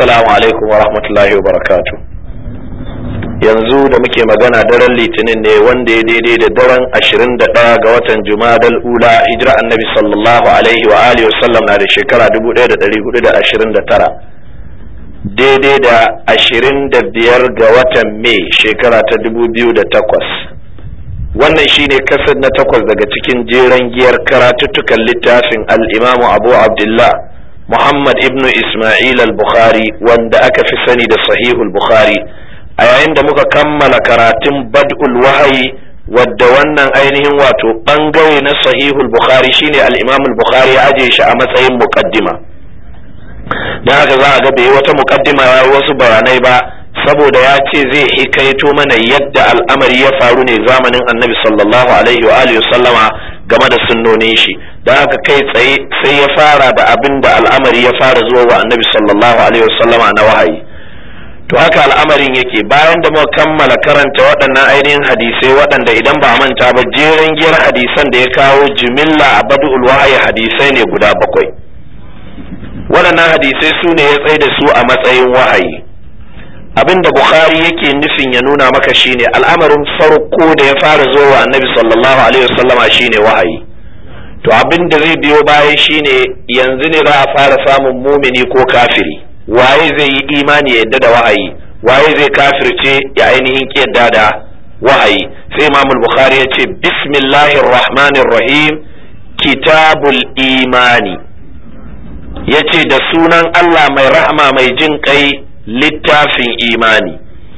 assalamu alaikum wa rahmatullahi wa barakatu yanzu da muke magana daren litinin ne wanda ya daidai da daren ashirin da ɗaya ga watan jumadal ula hijira annabi sallallahu alaihi wa alihi wasallam na da shekara dubu ɗaya da ɗari hudu da ashirin da tara daidai da ashirin da biyar ga watan mai shekara ta dubu biyu da takwas wannan shine kasar na takwas daga cikin jeren giyar karatuttukan littafin al'imamu abu abdullah muhammad ibnu ismail al-bukhari wanda aka fi sani da sahihul bukhari a yayin da muka kammala karatun bad'ul wahayi wadda wannan ainihin wato bangare na sahihul bukhari shine al-imam al-bukhari ya aje shi a matsayin muqaddima dan haka za a ga bai wata muqaddima ya wasu bayanai ba saboda ya ce zai hikaito mana yadda al'amari ya faru ne zamanin annabi sallallahu alaihi wa alihi sallama game da sunnonin shi don haka kai tsaye sai ya fara da abin da al'amari ya fara zuwa wa annabi sallallahu alaihi wa sallama na wahayi to haka al'amarin yake bayan da muka kammala karanta waɗannan ainihin hadisai waɗanda idan ba manta ba jeren giyar hadisan da ya kawo jimilla a badul wahayi hadisai ne guda bakwai waɗannan hadisai su ne ya tsaye da su a matsayin wahayi abin da bukhari yake nufin ya nuna maka shine al'amarin farko da ya fara zo wa annabi sallallahu alaihi wasallama shine wahayi to abin da zai biyo bayan shine yanzu ne za a fara samun mumini ko kafiri waye zai yi imani ya yadda da wahayi waye zai kafirce ya ainihin yadda da wahayi sai imam bukhari ya ce bismillahir rahmanir rahim kitabul imani ya ce da sunan allah mai rahama mai jin kai littafin imani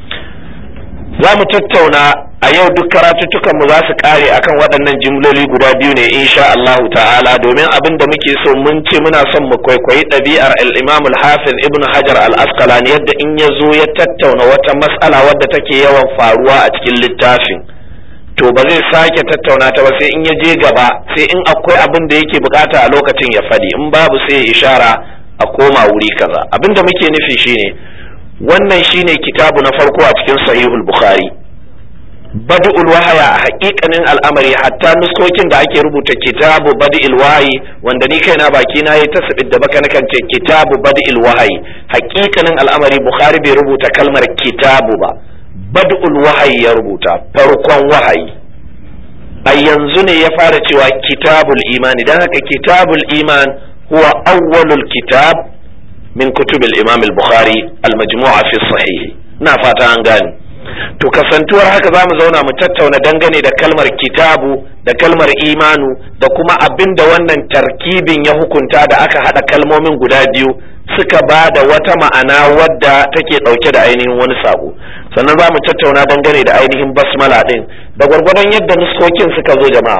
za mu tattauna a yau duk karatuttukanmu za su kare akan waɗannan jimloli guda biyu ne insha Allah ta'ala domin abin da muke so mun ce muna son mu kwaikwayi ɗabi'ar al-Imam al-Hafiz Ibn Hajar al-Asqalani yadda in ya zo ya tattauna wata mas'ala wadda take yawan faruwa a cikin littafin to ba zai sake tattauna ta ba sai in ya je gaba sai in akwai abin da yake bukata a lokacin ya faɗi in babu sai ya ishara a koma wuri kaza abin da muke nufi shine wannan shine kitabu na farko a cikin sahihul bukhari bad'ul wahaya a hakikanin al'amari hatta nuskokin da ake rubuta kitabu bad'il wahayi wanda ni kaina baki na yi tasbid da baka nakan ce kitabu bad'il wahayi hakikanin al'amari bukhari bai rubuta kalmar kitabu ba bad'ul wahayi ya rubuta farkon wahayi a yanzu ne ya fara cewa kitabul imani dan haka kitabul iman huwa awwalul kitab min kutubil imam al-bukhari al-majmu'a fi sahih na fata an gane to kasantuwar haka zamu zauna mu tattauna dangane da kalmar kitabu da kalmar imanu da kuma abin da wannan tarkibin ya hukunta da aka hada kalmomin guda biyu suka ba da wata ma'ana wadda take dauke da ainihin wani sako sannan za mu tattauna dangane da ainihin basmala din da gwargwadon yadda nuskokin suka zo jama'a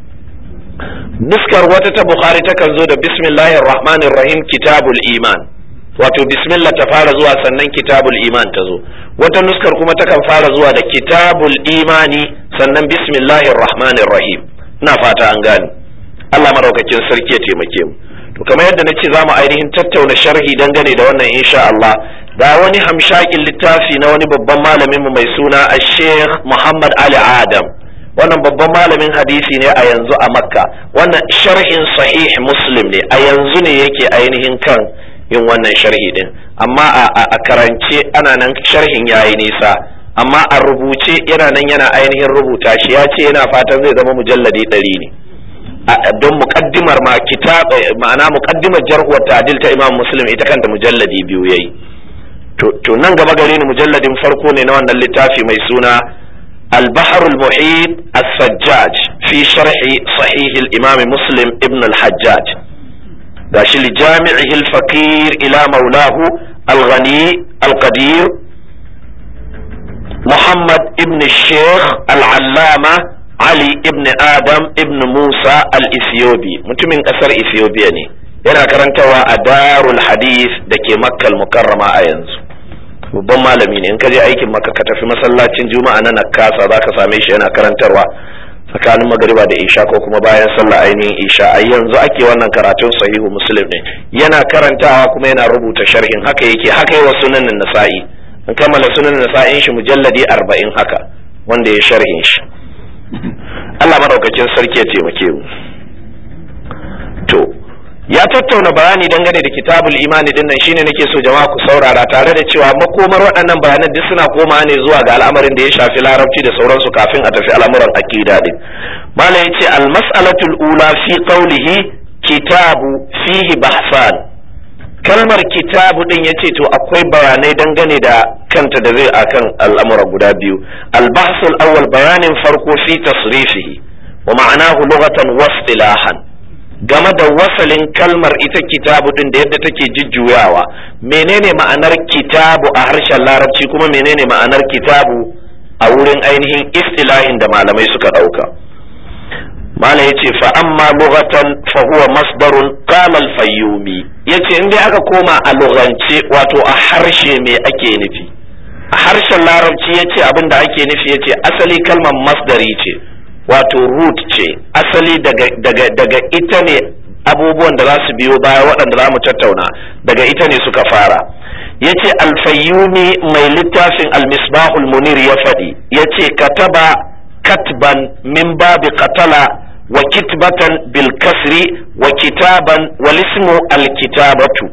nuskar wata ta bukhari takan zo da bismillahir rahmanir rahim kitabul iman wato bismillah ta fara zuwa sannan kitabul iman ta zo wata nuskar kuma takan fara zuwa da kitabul imani sannan bismillahir rahmanir rahim ina fata an gane Allah maraukakin sarki ya taimake mu to kamar yadda nace zamu ainihin tattauna sharhi dangane da wannan insha Allah da wani hamshakin littafi na wani babban malamin mu mai suna Sheikh Muhammad Ali Adam wannan babban malamin hadisi ne a yanzu a Makka wannan sharhin sahih Muslim ne a yanzu ne yake ainihin kan yin wannan sharhi din amma a karance ana nan sharhin yayi nisa amma a rubuce yana nan yana ainihin rubuta shi ya ce yana fatan zai zama mujalladi ɗari ne don muƙaddimar ma kitab ma'ana muƙaddimar jarhuwar ta'dil ta Imam Muslim ita kanta mujalladi biyu yayi to nan gaba gare ni mujalladin farko ne na wannan littafi mai suna البحر المحيط السجاج في شرح صحيح الإمام مسلم ابن الحجاج gashi li jami'ihi al-faqir ila maulahu al-ghani al-qadir Muhammad ibn Sheikh al-Allama Ali ibn Adam ibn Musa al-Ethiopi mutumin kasar Ethiopia ne yana karantawa a Darul Hadith da ke Makka al-Mukarrama a yanzu babban malami ne in ka je aikin Makka ka tafi masallacin Juma'a na Nakasa zaka same shi yana karantarwa tsakanin magariba da isha ko kuma bayan sallah ainihin isha a yanzu ake wannan karatun sahihu muslim ne yana karantawa kuma yana rubuta sharhin haka yake haka yi wa sunan nasa'i in kammala sunan nasa'in shi mujalladi arba'in haka wanda ya sharhin shi Allah madaukakin sarki ya taimake mu to ya tattauna bayani dangane da kitabul imani din nan shine nake so jama'a ku saurara tare da cewa makomar waɗannan bayanan duk suna koma ne zuwa ga al'amarin da ya shafi larabci da sauransu kafin a tafi al'amuran aqida din mala yace al mas'alatul ula fi qawlihi kitabu fihi bahsan kalmar kitabu din yace to akwai bayanai dangane da kanta da zai akan al'amura guda biyu al bahsul awwal bayanin farko fi tasrifihi wa ma'anahu lughatan wa istilahan game da wasalin kalmar ita kitabu din da yadda take jujjuyawa menene ma'anar kitabu a harshen larabci kuma menene ma'anar kitabu a wurin ainihin istilahin da malamai suka ɗauka malam yace fa amma lughatan fa huwa masdarun qala al-fayyumi yace in dai aka koma a lughance wato a harshe me ake nufi a harshen larabci yace abin da ake nufi yace asali kalmar masdari ce wato root ce asali daga, daga, daga ita ne abubuwan da za su biyo baya waɗanda za mu tattauna daga ita ne suka fara ya ce alfayyumi mai littafin almisbahul munir ya faɗi ya ce kataba katban min babi katala wa kitbatan bil kasri wa kitaban wal ismu al kitabatu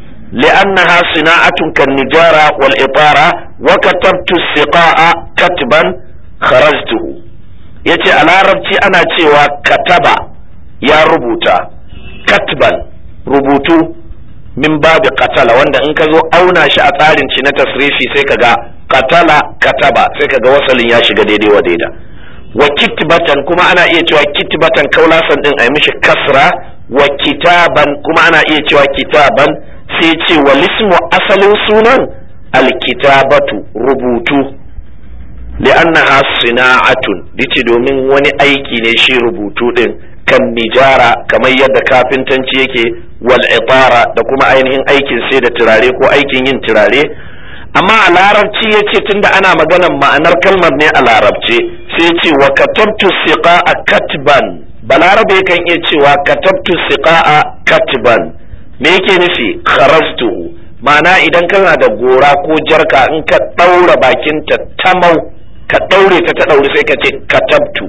لأنها صناعة كالنجارة والإطارة وكتبت السقاء كتبا خرجته ya ce a larabci ana cewa kataba ya rubuta katban rubutu min babu katala wanda in ka zo auna shi a tsarin ci na tasrifi sai ka ga katala kataba sai ka ga wasalin ya shiga daidai wa daida wa kitbatan kuma ana iya cewa kitbatan kaulasan din a yi mishi kasra wa kitaban kuma ana iya cewa kitaban sai ce wa lismu asalin sunan alkitabatu rubutu li'annaha sina'atun dace domin wani aiki ne shi rubutu din kan nijara kamar yadda kafintanci yake wal itara da kuma ainihin aikin sai da turare ko aikin yin turare amma a larabci yace tunda ana maganan ma'anar kalmar ne a larabce sai ce wa katabtu siqa'a katban balarabe kan iya cewa katabtu siqa'a katban me yake nufi kharastuhu ma'ana idan kana da gora ko jarka in ka ɗaura bakinta tamau ka ɗaure ta ta ɗaure sai ka ce katabtu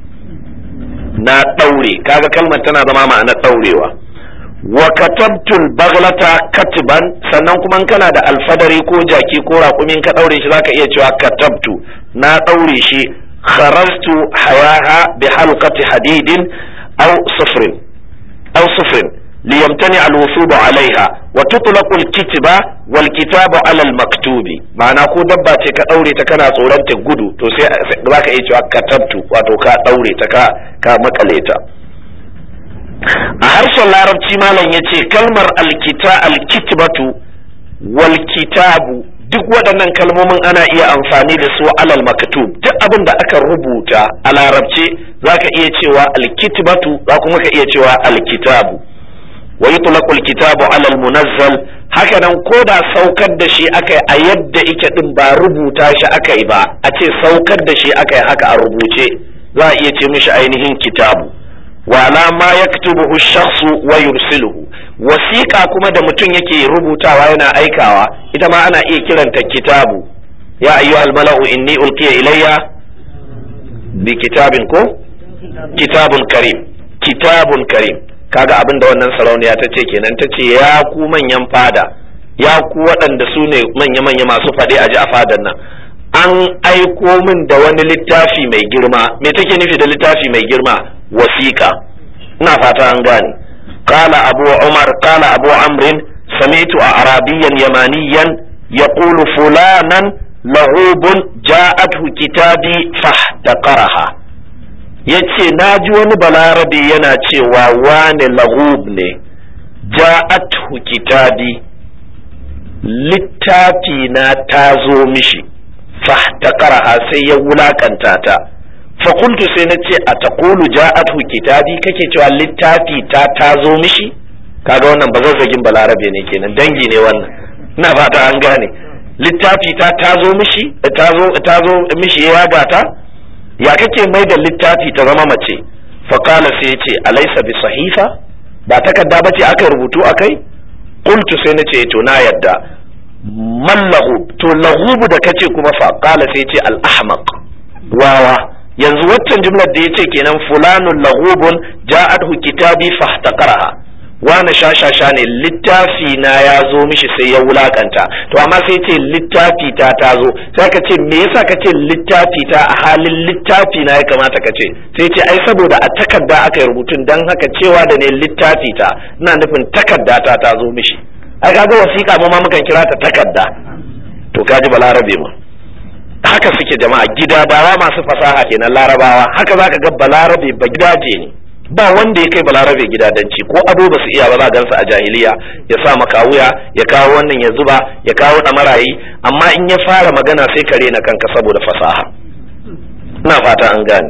na ɗaure kaga kalmar tana zama ma'anar ɗaurewa wa katabtul baglata katiban sannan kuma kana da alfadari ko jaki ko raƙumin ka ɗaure shi zaka iya cewa katabtu na ɗaure shi kharastu hayaha bi halqati hadidin aw sufrin aw sufrin ليمتنع الوثوب عليها وتطلق الكتبة والكتاب على المكتوب معنى ko dabba ce ka daure ta kana tsoron ta gudu to sai zaka iya cewa katabtu wato ka daure ta ka ka makale ta a harshen larabci malam yace kalmar alkita alkitbatu wal kitabu duk waɗannan kalmomin ana iya amfani da su alal maktub duk abin da aka rubuta a larabce zaka iya cewa alkitbatu za kuma ka iya cewa alkitabu wa yutlaqul kitabu ala al-munazzal haka nan ko da saukar da shi akai a yadda ike din ba rubuta shi akai ba a ce saukar da shi akai haka a rubuce za a iya ce mishi ainihin kitabu wa la ma yaktubuhu shakhsu wa yursiluhu wasiqa kuma da mutum yake rubutawa yana aikawa ita ma ana iya kiranta kitabu ya ayyuhal mala'u inni ulqiya ilayya bi kitabin ko kitabun karim kitabun karim kaga abin da wannan sarauniya ta ce kenan ta ce ya ku manyan fada ya ku waɗanda su ne manya-manya masu faɗe a ji a fadan nan an aiko min da wani littafi mai girma me take nufi da littafi mai girma wasiƙa ina fata an gane qala abu umar qala abu amrin sami'tu a arabiyan yamaniyan yaqulu fulanan lahubun ja'athu kitabi fahtaqaraha ya ce na ji wani balarabe yana cewa wane lahub ne ja'athu kitabi littafi na ta zo mishi fahtaqaraha sai ya wulakanta ta fakultu sai na ce a taqulu ja'athu kitabi kake cewa littafi ta ta zo mishi kaga wannan bazazzagin balarabe ne kenan dangi ne wannan ina fata an gane littafi ta ta zo mishi ta zo ta zo mishi ya gata ya kake mai da littafi ta zama mace faƙala sai ya ce alaisa bi sahifa ba takarda ba ce aka rubutu a kai qultu sai na ce to na yadda man lahub to lahubu da kace kuma fa qala sai ce al ahmaq wawa yanzu waccan jumlar da yace kenan fulanun lahubun ja'athu kitabi fahtaqaraha wani shashasha ne littafi na ya zo mishi sai ya wulakanta to amma sai ce littafi ta ta zo sai ka ce me yasa ka ce littafi ta a halin littafi na ya kamata ka ce sai ce ai saboda a takarda aka yi rubutun dan haka cewa da ne littafi ta ina nufin takarda ta ta zo mishi ai kaga wasiƙa mu ma mukan kira ta takarda to kaji balarabe mu haka suke jama'a gidadawa masu fasaha kenan larabawa haka zaka ga balarabe ba gidaje ne ba wanda ya kai balarabe gidadanci ko ado ba su iya ba za gansu a jahiliya ya sa maka wuya ya kawo wannan ya zuba ya kawo marayi amma in ya fara magana sai ka rena kanka saboda fasaha ina fata an gane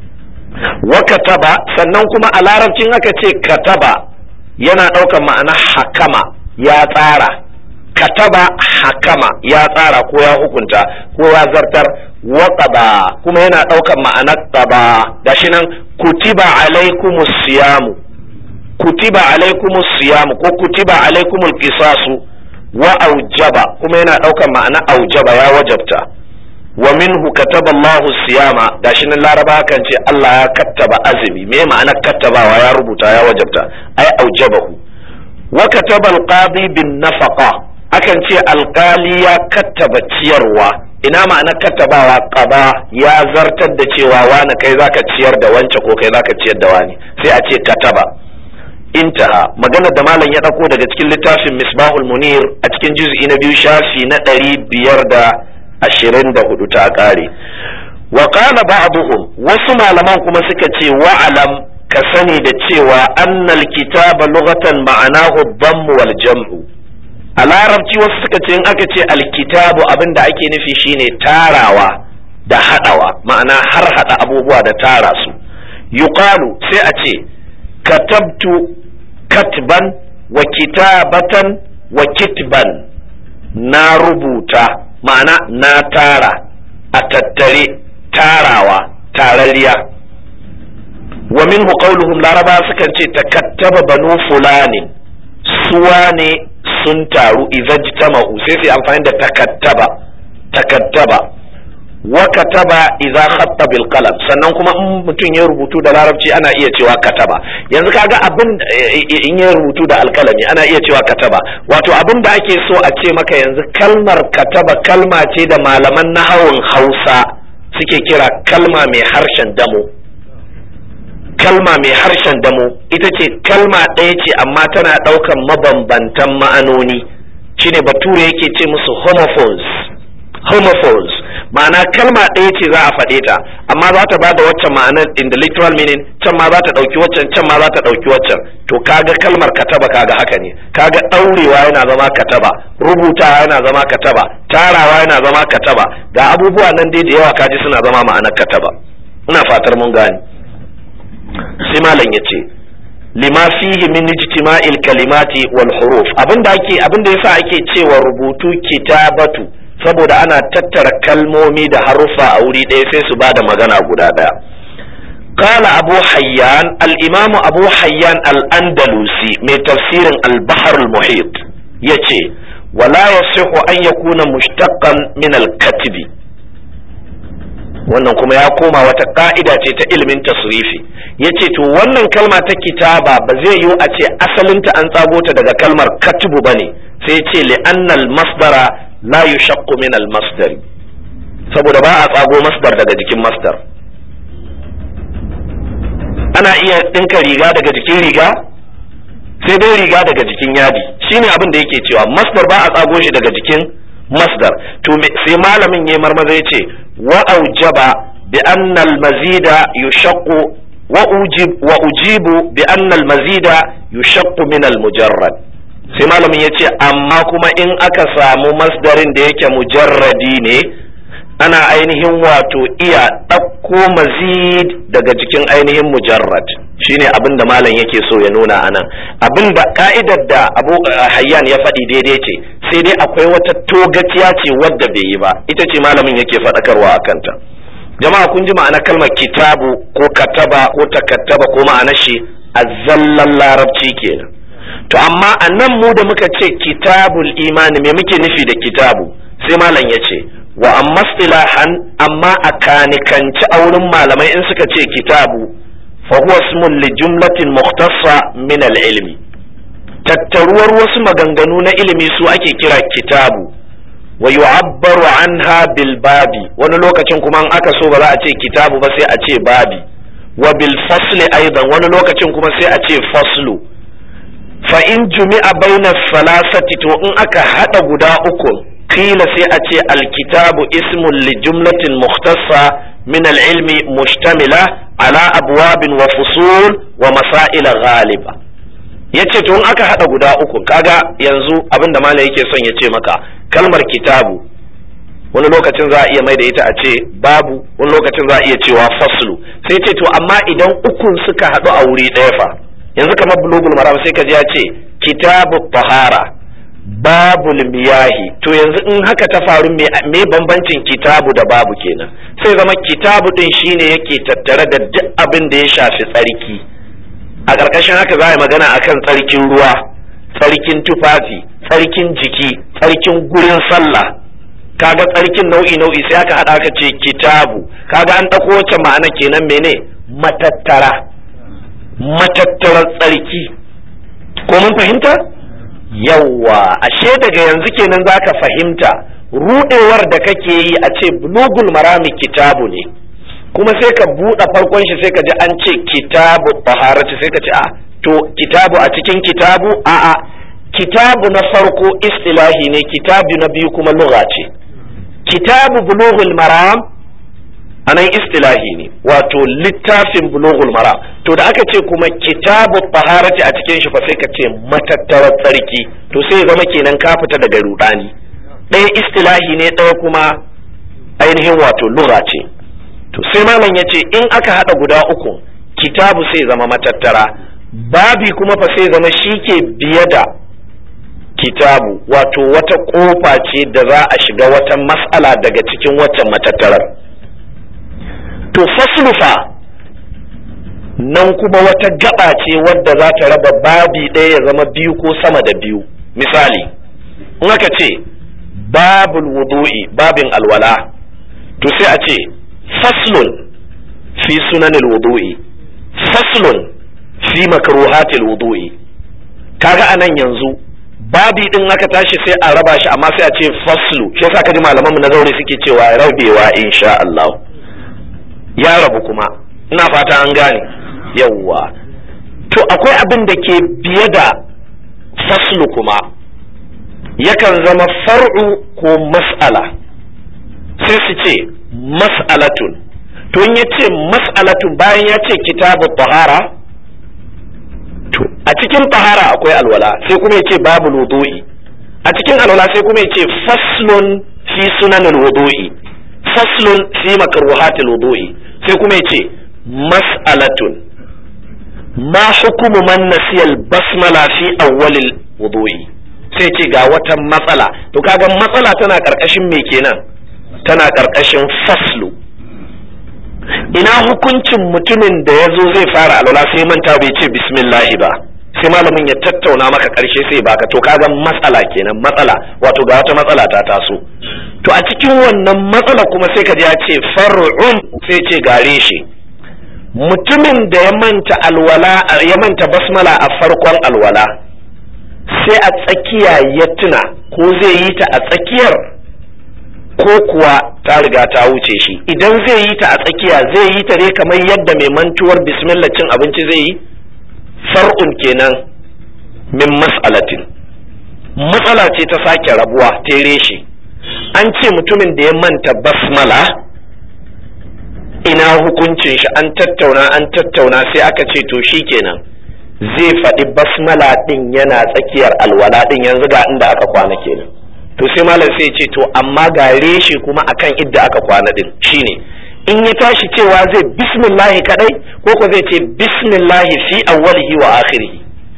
wa kataba sannan kuma a larabcin aka ce kataba yana ɗaukar ma'ana hakama ya tsara kataba hakama ya tsara ko ya hukunta ko ya zartar waƙaba kuma yana ɗaukar ma'anar ƙaba gashi nan kutiba alaikumus siyamu kutiba alaikumus siyamu ko kutiba alaikumul qisasu wa aujaba kuma yana ɗaukar ma'anar aujaba ya wajabta wa minhu kataba Allahu siyama gashi nan laraba kan ce Allah ya kattaba azumi me ma'anar kattabawa ya rubuta ya wajabta ai aujabahu wa kataba alqadi bin nafaqa akan ce alkali ya kattaba ciyarwa ina ma'ana kattabawa qaba ya zartar da cewa wani kai zaka ciyar da wance ko kai zaka ciyar da wani sai a ce kataba intaha magana da malam ya dauko daga cikin littafin misbahul munir a cikin juz'i na biyu shafi na ɗari biyar da ashirin da hudu ta kare wa qala ba'duhum wasu malaman kuma suka ce wa'alam ka sani da cewa annal kitaba lughatan ma'anahu dhammu wal jam'u a larabci wasu suka ce in aka ce alkitabu abin da ake nufi shine tarawa da haɗawa ma'ana har haɗa abubuwa da tara su yuqalu sai a ce katabtu katban wa kitabatan wa kitban na rubuta ma'ana na tara a tattare tarawa tarariya wa minhu qawluhum laraba sukan ce takattaba banu fulani suwa ne sun taru izajtama'u sai sai amfani da takattaba takattaba wa kataba idza khatta bil qalam sannan kuma in mutum ya rubutu da larabci ana iya cewa kataba yanzu kaga abin in ya rubutu da alkalami ana iya cewa kataba wato abin da ake so a ce maka yanzu kalmar kataba kalma ce da malaman nahawun Hausa suke kira kalma mai harshen damo kalma mai harshen damo ita ce kalma ɗaya ce amma tana ɗaukan mabambantan ma'anoni shine bature yake ce musu homophones homophones ma'ana kalma ɗaya ce za a faɗe ta amma za ta bada waccan ma'anar in the literal meaning can ma za ta ɗauki waccan can ma za ta ɗauki waccan to kaga kalmar kataba kaga haka ne kaga ɗaurewa yana zama kataba rubutawa yana zama kataba tarawa yana zama kataba ga abubuwa nan dai da yawa kaji suna zama ma'anar kataba ina fatar mun gane sai malam ya ce lima fihi min ijtima'il kalimati wal huruf abinda ake abinda yasa ake cewa rubutu kitabatu saboda ana tattara kalmomi da haruffa a wuri ɗaya sai su bada magana guda ɗaya قال أبو حيان الإمام أبو حيان الأندلسي من تفسير البحر المحيط يتي ولا يصح أن يكون مشتقا من الكتب wannan kuma ya koma wata ka'ida ce ta ilimin tasrifi yace to wannan kalma ta kitaba ba zai yiwu a ce asalinta an tsago ta daga kalmar katibu bane sai ce li'annal masdara la yushaqqu min al masdari saboda ba a tsago masdar daga jikin masdar ana iya ɗinka riga daga jikin riga sai dai riga daga jikin yadi shine abin da yake cewa masdar ba a tsago shi daga jikin masdar to sai malamin yayi marmaza yace wa aujaba bi anna al mazida yushaqqu wa ujib wa ujibu bi anna al mazida yushaqqu min al mujarrad sai malamin yace amma kuma in aka samu masdarin da yake mujarradi ne ana ainihin wato iya ɗauko mazid daga cikin ainihin mujarrad shine abin da malam yake so ya nuna anan abin da ka'idar da abu hayyan ya faɗi daidai ce sai dai akwai wata togaciya ce wadda bai yi ba ita ce malamin yake faɗakarwa a kanta jama'a kun ji ma'ana kalmar kitabu ko kataba ko takattaba ko ma'anar shi a zallan larabci kenan to amma a nan mu da muka ce kitabul imani me muke nufi da kitabu sai malam ya ce wa amma istilahan amma a kanikanci a wurin malamai in suka ce kitabu fa huwa ismun li jumlatin mukhtassa min al-ilmi tattaruwar wasu maganganu na ilimi su ake kira kitabu wa yu'abbaru anha bil babi wani lokacin kuma in aka so ba za a ce kitabu ba sai a ce babi wa bil fasli aidan wani lokacin kuma sai a ce faslu fa in jumi'a baina salasati to in aka hada guda uku kila sai a ce alkitabu ismun li jumlatin mukhtassa min al-ilmi mushtamila ala abwabin wa fusul wa masail ghaliba yace to in aka hada guda uku kaga yanzu abinda malai yake son ya ce maka kalmar kitabu wani lokacin za a iya mai da ita a ce babu wani lokacin za a iya cewa faslu sai ce to amma idan ukun suka haɗu a wuri ɗaya fa yanzu kamar bulugul maram sai ka ji ya ce kitabu tahara babul miyahi to yanzu in haka ta faru me bambancin kitabu da babu kenan sai zama kitabu din shine yake tattare da duk abin da ya shafi tsarki a ƙarƙashin haka za a yi magana akan tsarkin ruwa tsarkin tufafi tsarkin jiki tsarkin gurin sallah kaga tsarkin nau'i nau'i sai aka haɗa aka ce kitabu kaga an ɗauko wacce ma'ana kenan mene matattara matattarar tsarki ko mun fahimta yawwa ashe daga yanzu kenan zaka fahimta rudewar da kake yi a ce bulugul marami kitabu ne kuma sai ka buɗe farkon shi sai ka ji an ce kitabu taharati sai ka ce a to kitabu a cikin kitabu a a kitabu na farko istilahi ne kitabu na biyu kuma lugha ce kitabu bulughul maram anan istilahi ne wato littafin bulughul maram to da aka ce kuma kitabu taharati a cikin shi fa sai ka ce matattarar tsarki to sai zama kenan ka fita daga rudani ɗaya istilahi ne ɗaya kuma ainihin wato lura ce to sai malam ya ce in aka haɗa guda uku kitabu sai zama matattara babi kuma fa sai zama shi ke biye da kitabu wato wata ƙofa ce da za a shiga wata mas'ala daga cikin waccan matattarar to faslufa nan kuma wata gaba ce wadda za ta raba babi ɗaya ya zama biyu ko sama da biyu misali in aka ce babul wudu'i babin alwala to sai a ce faslun fi sunanil wudu'i faslun fi makruhatil wudu'i kaga anan yanzu babi din aka tashi sai a raba shi amma sai a ce faslu shi yasa kaji malaman mu na zaure suke cewa rabewa insha Allah ya rabu kuma ina fata an gane yawwa to akwai abin da ke biye da faslu kuma yakan zama far'u ko mas'ala sai su ce mas'alatun to in ya ce mas'alatun bayan ya ce kitabu tahara to a cikin tahara akwai alwala sai kuma ya ce babu wudu'i a cikin alwala sai kuma ya ce faslun fi sunanul wudu'i faslun fi makruhatil wudu'i sai kuma ya ce mas'alatun ma hukumu man nasiyal basmala fi awwalil wudu'i sai ce ga wata matsala to kaga matsala tana karkashin me kenan tana karkashin faslu ina hukuncin mutumin da ya zo zai fara alwala sai manta bai ce bismillahi ba sai malamin ya tattauna maka karshe sai baka to kaga matsala kenan matsala wato ga wata matsala ta taso to a cikin wannan matsala kuma sai ka ji ya ce far'un sai ce gare shi mutumin da ya manta alwala ya manta basmala a farkon alwala sai a tsakiya ya tuna ko zai yi ta a tsakiyar ko kuwa ta riga ta wuce shi idan zai yi ta a tsakiya zai yi ta ne kamar yadda mai mantuwar bismillah cin abinci zai yi far'un kenan min mas'alatin matsala ce ta sake rabuwa ta reshe an ce mutumin da ya manta basmala ina hukuncin shi an tattauna an tattauna sai aka ce to shi kenan zai faɗi basmala ɗin yana tsakiyar alwala ɗin yanzu ga inda aka kwana kenan to sai malam sai ce to amma ga reshe kuma akan idda aka kwana ɗin shine in ya tashi cewa zai bismillahi kadai ko ko zai ce bismillahi fi awwalihi wa akhirihi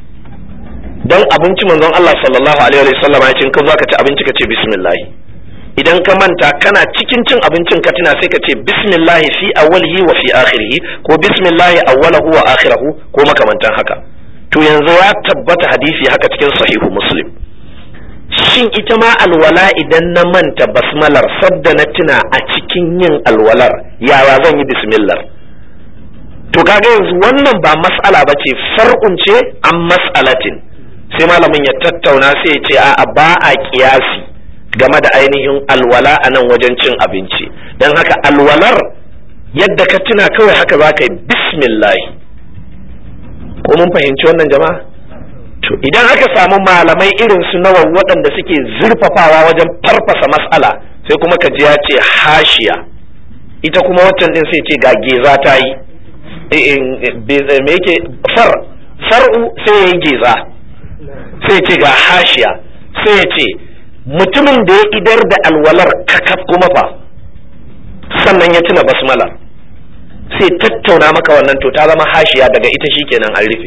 dan abinci manzon Allah sallallahu alaihi wa sallam ya ce ka zaka ci abinci ka ce bismillahi idan ka manta kana cikin cin abincin ka tuna sai ka ce bismillahi fi awwalihi wa fi akhirihi ko bismillahi awwalahu wa akhirahu ko makamantan haka to yanzu ya tabbata hadisi haka cikin sahihu muslim shin ita ma alwala idan na manta basmalar sadda na tuna a cikin yin alwalar yaya zan yi bismillah to kaga yanzu wannan ba mas'ala ba ce far'un ce an mas'alatin sai malamin ya tattauna sai ya ce a'a ba a kiyasi game da ainihin alwala a nan wajen cin abinci don haka alwalar yadda ka tuna kawai haka za ka yi bismillah ko mun fahimci wannan jama'a to idan aka samu malamai irin su nawa waɗanda suke zurfafawa wajen farfasa matsala sai kuma ka ji ya ce hashiya ita kuma waccan din sai ce ga geza ta yi me yake far far'u sai ya yi geza sai ce ga hashiya sai ya ce mutumin da ya idar da alwalar kakaf kuma fa sannan ya tuna basmala sai tattauna maka wannan to ta zama hashiya daga ita shikenan an rufe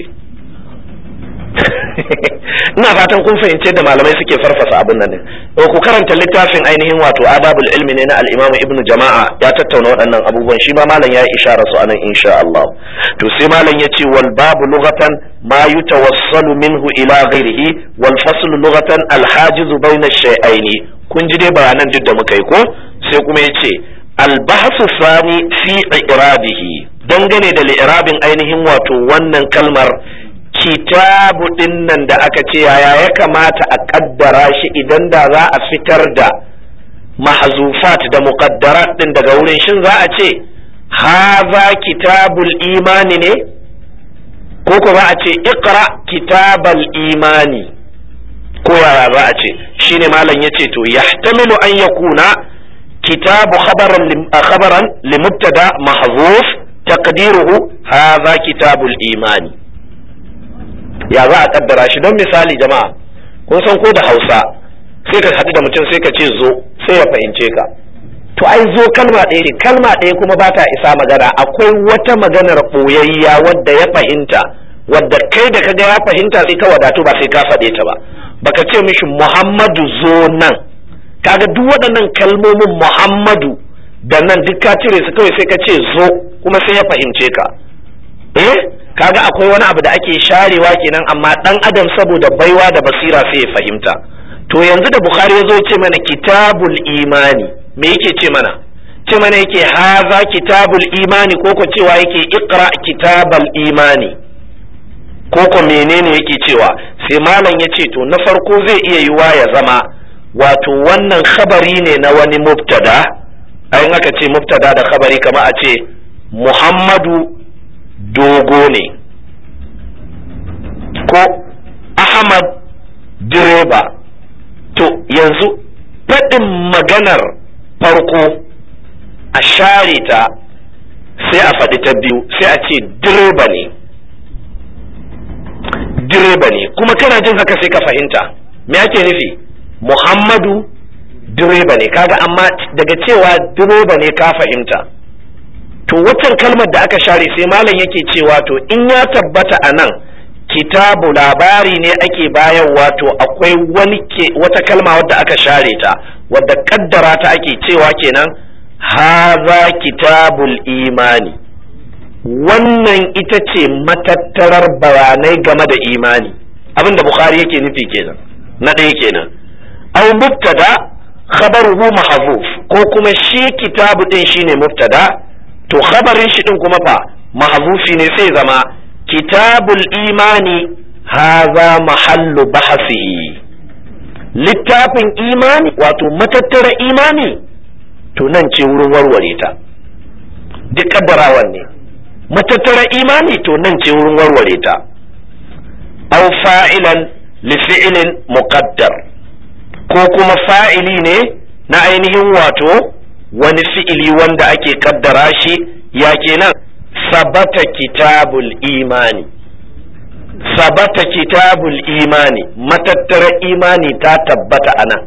ina fatan kun fahimce da malamai suke farfasa abin nan ne ku karanta littafin ainihin wato adabul ilmi ne na al-imam ibnu jama'a ya tattauna waɗannan abubuwan shi ma malam ya ishara su anan insha Allah to sai malam yace wal babu lughatan ma yutawassalu minhu ila ghairihi wal fasl lughatan al hajiz bayna shay'aini kun ji dai bayanan duk da muka yi ko sai kuma yace al bahsu sani fi i'rabihi dangane da li'irabin ainihin wato wannan kalmar kitabu ɗin nan da aka ce yaya ya kamata a ƙaddara shi idan da za a fitar da mahzufat da muqaddarat ɗin daga wurin shin za a ce haza kitabul imani ne ko ko za a ce iqra kitabal imani ko yaya za a ce shine malam yace to yahtamilu an yakuna kitabu khabaran khabaran limubtada mahzuf taqdiruhu haza kitabul imani ya za a kaddara shi don misali jama'a kun san ko da hausa sai ka haɗu da mutum sai ka ce zo sai ya fahimce ka to ai zo kalma ɗaya ne kalma ɗaya kuma ba ta isa magana akwai wata maganar ɓoyayya wadda ya fahimta wadda kai da kaga ya fahimta sai ka wadatu ba sai ka faɗe ta ba baka ce mishi muhammadu zo nan kaga duk waɗannan kalmomin muhammadu da nan duk ka cire su kawai sai ka ce zo kuma sai ya fahimce ka eh kaga akwai wani abu da ake sharewa kenan amma dan adam saboda baiwa da basira sai ya fahimta to yanzu da bukhari ya zo ce mana kitabul imani me yake ce mana ce mana yake haza kitabul imani ko ko cewa yake iqra kitabal imani ko ko menene yake cewa sai malam ya ce to na farko zai iya yiwa ya zama wato wannan khabari ne na wani mubtada ayin aka ce mubtada da khabari kama a ce muhammadu dogo ne ko ahmad direba to yanzu faɗin maganar farko a share ta sai a faɗi ta biyu sai a ce direba ne direba ne kuma kana jin haka sai ka fahimta me ake nufi muhammadu direba ne kaga amma daga cewa direba ne ka fahimta to waccan kalmar da aka share sai malam yake cewa to in ya tabbata a nan kitabu labari ne ake bayarwa to akwai wani ke wata kalma wadda aka share ta wadda kaddara ta ake cewa kenan haza kitabul imani wannan ita ce matattarar bayanai game da imani abin da bukhari yake nufi kenan na ɗaya kenan au mubtada khabaruhu mahzuf ko kuma shi kitabu din shine mubtada to khabarin shi din kuma fa mahzufi ne sai zama kitabul imani haza mahallu bahasihi littafin imani wato matattara imani to nan ce wurin warware ta duk kaddarawan ne matattara imani to nan ce wurin warware ta aw fa'ilan li fi'lin muqaddar ko kuma fa'ili ne na ainihin wato wani fi'ili wanda ake kaddara shi ya kenan sabata kitabul imani sabata kitabul imani matattara imani ta tabbata anan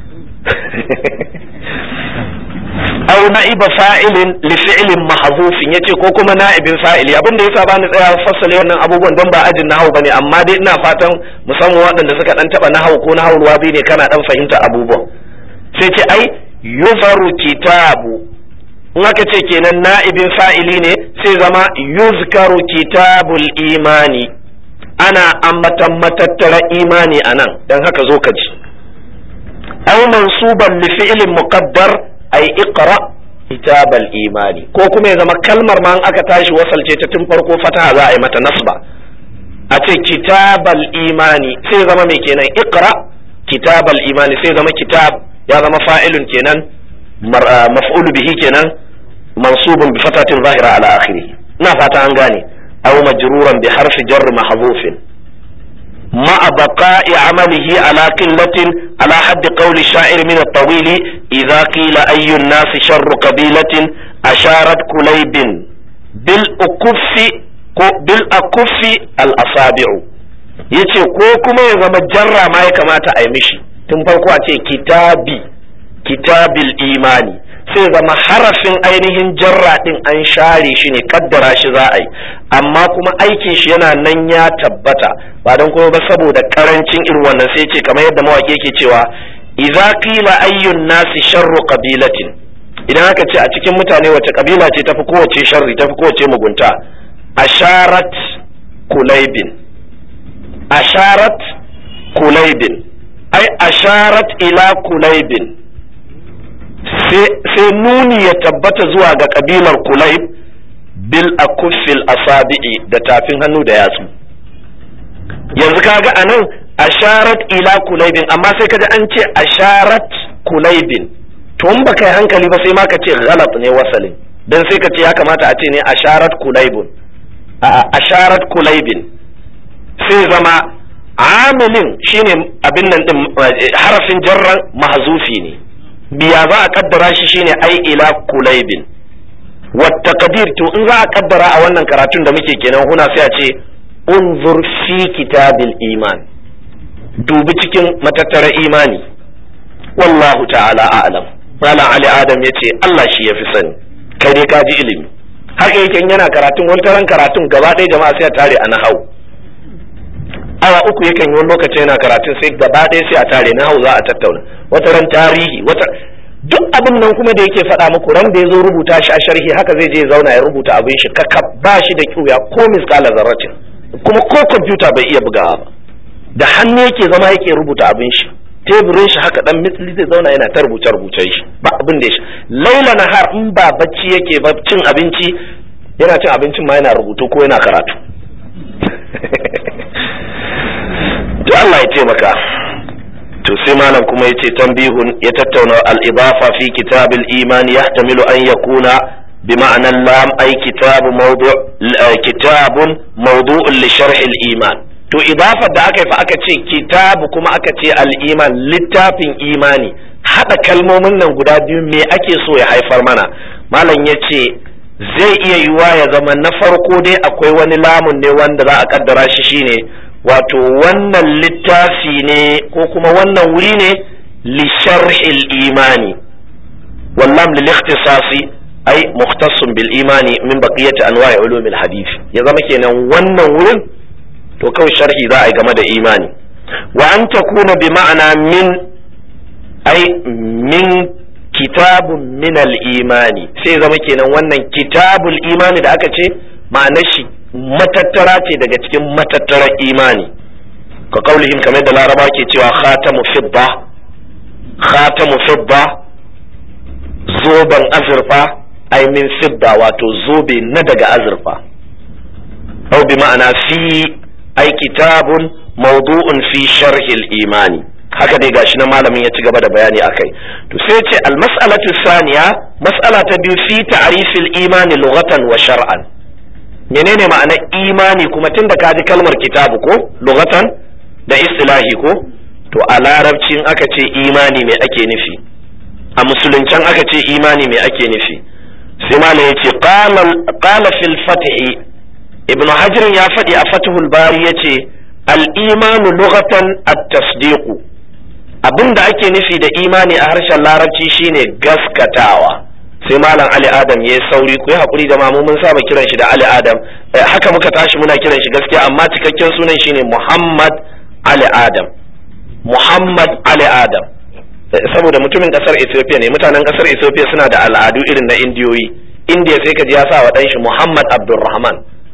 aw na'iba fa'ilin li fi'lin mahzufin yace ko kuma na'ibin fa'ili abin da yasa bani tsaya fassale wannan abubuwan don ba ajin nahau bane amma dai ina fatan musamman waɗanda suka dan taba nahau ko nahau ruwabi ne kana dan fahimta abubuwan sai ce ai yufaru kitabu in aka ce kenan na'ibin fa'ili ne sai zama yuzkaru kitabul imani ana ambatan matattara imani anan dan haka zo ka ji aw mansuban li fi'lin muqaddar ay iqra kitabal imani ko kuma ya zama kalmar ma aka tashi wasalce ta tun farko fataha za a yi mata nasba a ce kitabal imani sai zama mai kenan iqra kitabal imani sai zama kitab ya zama fa'ilun kenan maf'ulu bihi kenan mansubun bi fatatin zahira ala akhirih ina fata an gane aw majruran bi harfi jar mahdhufin مع بقاء عمله على قلة على حد قول الشاعر من الطويل إذا قيل أي الناس شر قبيلة أشارت كليب بالأكف بالأكف الأصابع yace ko kuma ya zama jarra ma ya kamata a yi mishi tun farko a ce kitabi kitabil imani sai zama harafin ainihin jarra din an share shi ne kaddara shi za a yi amma kuma aikin shi yana nan ya tabbata ba don kuma ba saboda karancin irin wannan sai ce kamar yadda mawaƙi yake cewa idza qila ayyun nasi sharru qabilatin idan aka ce a cikin mutane wace kabila ce tafi kowace sharri tafi kowace mugunta asharat kulaibin asharat kulaibin ai asharat ila kulaibin sai nuni ya tabbata zuwa ga kabilar kulaib bil akuffil asabi'i da tafin hannu da yatsu yanzu kaga anan asharat ila kulaibin amma sai kaji an ce asharat kulaibin to in baka yi hankali ba sai ma ka ce galat ne wasalin dan sai ka ce ya kamata a ce ne asharat kulaibun a asharat kulaibin sai zama amilin shine abin nan din harafin jarran mahzufi ne biya za a kaddara shi shine ai ila kulaibin wata kadir to in za a kaddara a wannan karatun da muke kenan huna sai a ce unzur fi kitabil iman dubi cikin matattara imani wallahu ta'ala a'lam malam ali adam yace Allah shi yafi sani kai dai ka ji ilimi haka yake yana karatun wani taron karatun gaba ɗaya jama'a sai a tare a nahau awa uku yakan yi wani lokaci yana karatun sai gaba ɗaya sai a tare nahau za a tattauna wata ran tarihi wata duk abin nan kuma da yake faɗa muku ran da ya zo rubuta shi a sharhi haka zai je zauna ya rubuta abin shi kakka ba shi da kyuya ko miskala zarratin kuma ko kwamfuta bai iya bugawa ba da hannu yake zama yake rubuta abin shi teburin shi haka dan mitli zai zauna yana ta rubuce rubuce shi ba abin da shi laila nahar in ba bacci yake ba cin abinci yana cin abincin ma yana rubutu ko yana karatu to Allah ya taimaka to sai malam kuma yace tambihun ya tattauna al-idafa fi kitab al-iman yahtamilu an yakuna بمعنى اللام أي كتاب موضوع كتاب موضوع لشرح الإيمان to idafa da aka yi fa aka ce kitabu kuma aka ce al'iman littafin imani haɗa kalmomin nan guda biyu me ake so ya haifar mana malam ya ce zai iya yiwa ya zama na farko dai akwai wani lamun ne wanda za a kaddara shi shine wato wannan littafi ne ko kuma wannan wuri ne li sharhil imani wallam lil ikhtisasi ai mukhtassun bil imani min baqiyati anwa'i ulumil hadith ya zama kenan wannan wurin to kawai sharhi za a yi game da imani wa an takuna bi ma'ana min ai min kitabun min al imani sai zama kenan wannan kitabul imani da aka ce ma'anar shi matattara ce daga cikin matattarar imani ka kaulihim kamar da laraba ke cewa khatamu fidda khatamu fidda zoben azurfa ai min fidda wato zobe na daga azurfa au bi ma'ana fi ai kitabun mawdu'un fi sharhil imani haka dai gashi na malamin ya ci gaba da bayani akai to sai ce al mas'alatu saniya mas'ala ta biyu fi ta'rifil imani lughatan wa shar'an menene ma'anar imani kuma tunda ka ji kalmar kitabu ko lughatan da istilahi ko to a larabcin aka ce imani me ake nufi a musuluncan aka ce imani me ake nufi sai malam ya ce qala fil fathi ibnu hajar ya faɗi a fathul bari ya ce al-imanu lughatan at-tasdiqu abin da ake nufi da imani a harshen larabci shine gaskatawa sai malam ali adam ya yi sauri ku yi haƙuri da mamu mun saba kiran shi da ali adam haka muka tashi muna kiran shi gaskiya amma cikakken sunan shine muhammad ali adam muhammad ali adam saboda mutumin kasar ethiopia ne mutanen kasar ethiopia suna da al'adu irin na indiyoyi indiya sai ka ji ya sa wa ɗanshi muhammad abdulrahman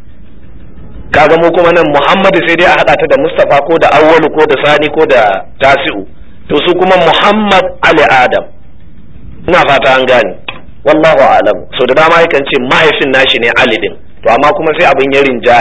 kaga mu kuma nan muhammadu sai dai a haɗa ta da mustapha ko da awwalu ko da sani ko da tasi'u to su kuma muhammad ali adam ina fata an gane wallahu alam so da dama yakan ce mahaifin nashi ne ali din to amma kuma sai abin ya rinjaya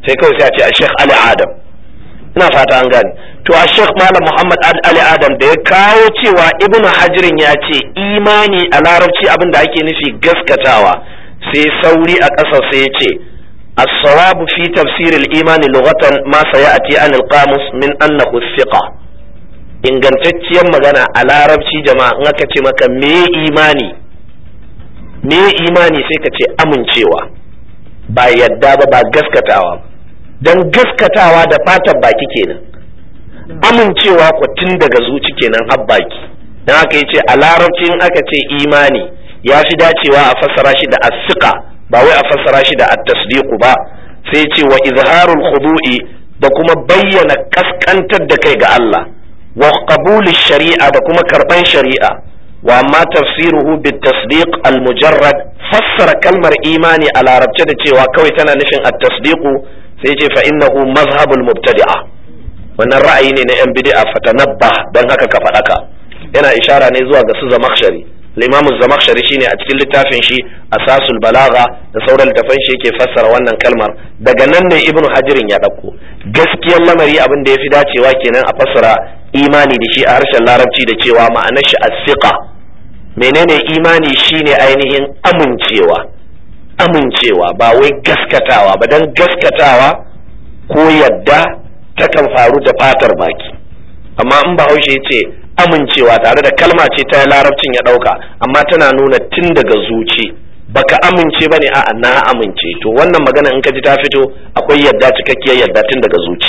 sai kawai sai a ce a Sheikh Ali Adam ina fata an gane to a Sheikh Malam Muhammad Ali Adam da ya kawo cewa Ibn Hajirin ya ce imani a larabci abin da ake nufi gaskatawa sai sauri a ƙasa sai ya ce الصواب في تفسير الإيمان لغة ما سيأتي عن القاموس من أنه الثقة ingantacciyar magana a larabci jama'a in aka ce maka me imani me imani sai ka ce amincewa ba yadda ba ba gaskatawa don gaskatawa da fatan baki kenan amincewa ku tun daga zuci kenan har baki don haka yace a larabci in aka ce imani ya fi dacewa a fassara shi da asika ba wai a fassara shi da at-tasdiqu ba sai ce wa izharul khudu'i da kuma bayyana kaskantar da kai ga Allah wa qabul shari'a da kuma karban shari'a wa amma tafsiruhu bit tasdiq al mujarrad fassara kalmar imani a larabce da cewa kawai tana nufin at-tasdiqu sai ce fa innahu mazhabul mubtadi'a wannan ra'ayi ne na yan bid'a fatanabba dan haka ka faɗaka yana ishara ne zuwa ga su zamakhshari limamu zamakshari shine a cikin littafin shi asasul balaga da sauran littafan shi yake fassara wannan kalmar daga nan ne ibnu hajirin ya ɗauko gaskiyar lamari abin da ya fi dacewa kenan a fassara imani da shi a harshen larabci da cewa ma'anar shi asiqa menene imani shine ainihin amincewa amincewa ba wai gaskatawa ba dan gaskatawa ko yadda takan faru da fatar baki amma in bahaushe ya ce amincewa tare da kalma ce ta larabcin ya ɗauka amma tana nuna tun daga zuci baka amince bane a'a na amince to wannan magana in ka ji ta fito akwai yadda cikakkiyar yadda tun daga zuci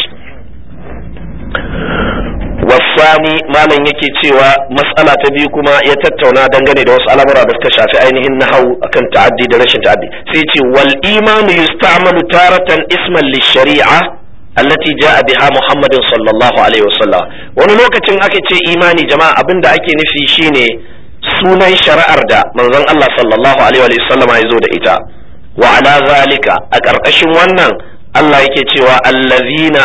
wasani malam yake cewa matsala ta biyu kuma ya tattauna dangane da wasu al'amura da suka shafi ainihin nahau akan ta'addi da rashin ta'addi sai ce wal imanu yusta'malu taratan isman lishari'a allati ja'a biha Muhammadin sallallahu alaihi wasallam wani lokacin aka ce imani jama'a abinda ake nufi shine sunan shari'ar da manzon Allah sallallahu alaihi wasallam ya zo da ita wa ala zalika a ƙarƙashin wannan Allah yake cewa allazina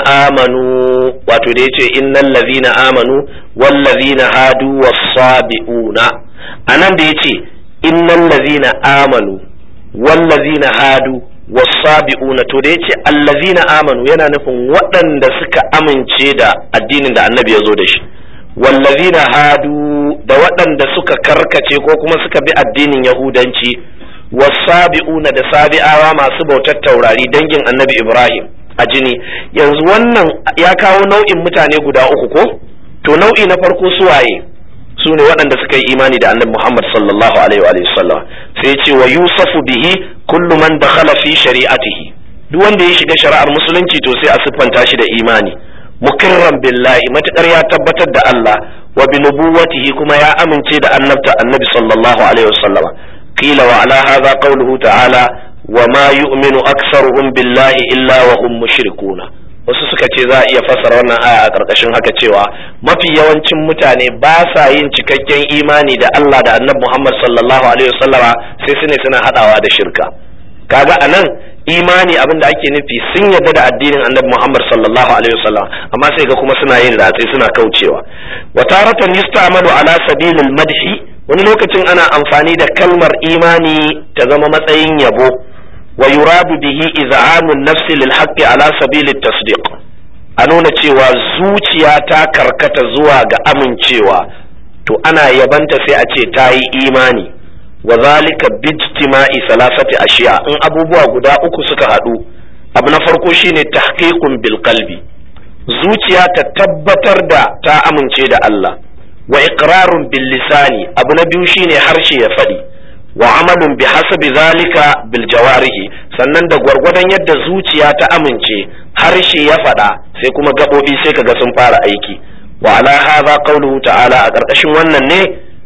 amanu wato da yace innal ladzina amanu wal ladzina hadu was-sabiuna anan da yace innal ladzina amanu wal ladzina hadu wasabi'una to da yace allazina amanu yana nufin waɗanda suka amince da addinin da annabi ya zo da shi wallazina hadu da waɗanda suka karkace ko kuma suka bi addinin yahudanci wasabi'una da sabi'awa masu bautar taurari dangin annabi ibrahim a jini yanzu wannan ya kawo nau'in mutane guda uku ko to nau'i na farko suwaye su ne waɗanda suka yi imani da annabi Muhammad sallallahu alaihi wa sallam sai ce wa yusafu bihi kullu man dakhala fi shari'atihi duk wanda ya shiga shari'ar musulunci to sai a siffanta shi da imani mukirran billahi matukar ya tabbatar da Allah wa bi nubuwatihi kuma ya amince da annabta annabi sallallahu alaihi wa sallam qila wa ala hadha qawluhu ta'ala wa ma yu'minu aktsaruhum billahi illa wa hum mushrikuna wasu suka ce za a iya fassara wannan aya a ƙarƙashin haka cewa mafi yawancin mutane ba sa yin cikakken imani da Allah da annabi Muhammad sallallahu alaihi wasallama sai su ne suna haɗawa da shirka kaga anan imani abin da ake nufi sun yarda da addinin annabi Muhammad sallallahu alaihi wasallam amma sai ga kuma suna yin ratsi suna kaucewa wa taratan yusta'malu ala sabilil madhi wani lokacin ana amfani da kalmar imani ta zama matsayin yabo ويراد به إذعان النفس للحق على سبيل التصديق a nuna cewa zuciya ta karkata zuwa ga amincewa to ana yabanta sai a ce ta yi imani wa zalika bijtima'i salasati ashiya in abubuwa guda uku suka haɗu abu na farko shine tahqiqun bil qalbi zuciya ta tabbatar da ta amince da Allah wa iqrarun bil lisani abu na biyu shine harshe ya faɗi wa amalun bi hasabi zalika bil jawarihi sannan da gwargwadon yadda zuciya ta amince harshe ya faɗa sai kuma gaɓoɓi sai kaga sun fara aiki wa ala hadha qawluhu ta'ala a ƙarƙashin wannan ne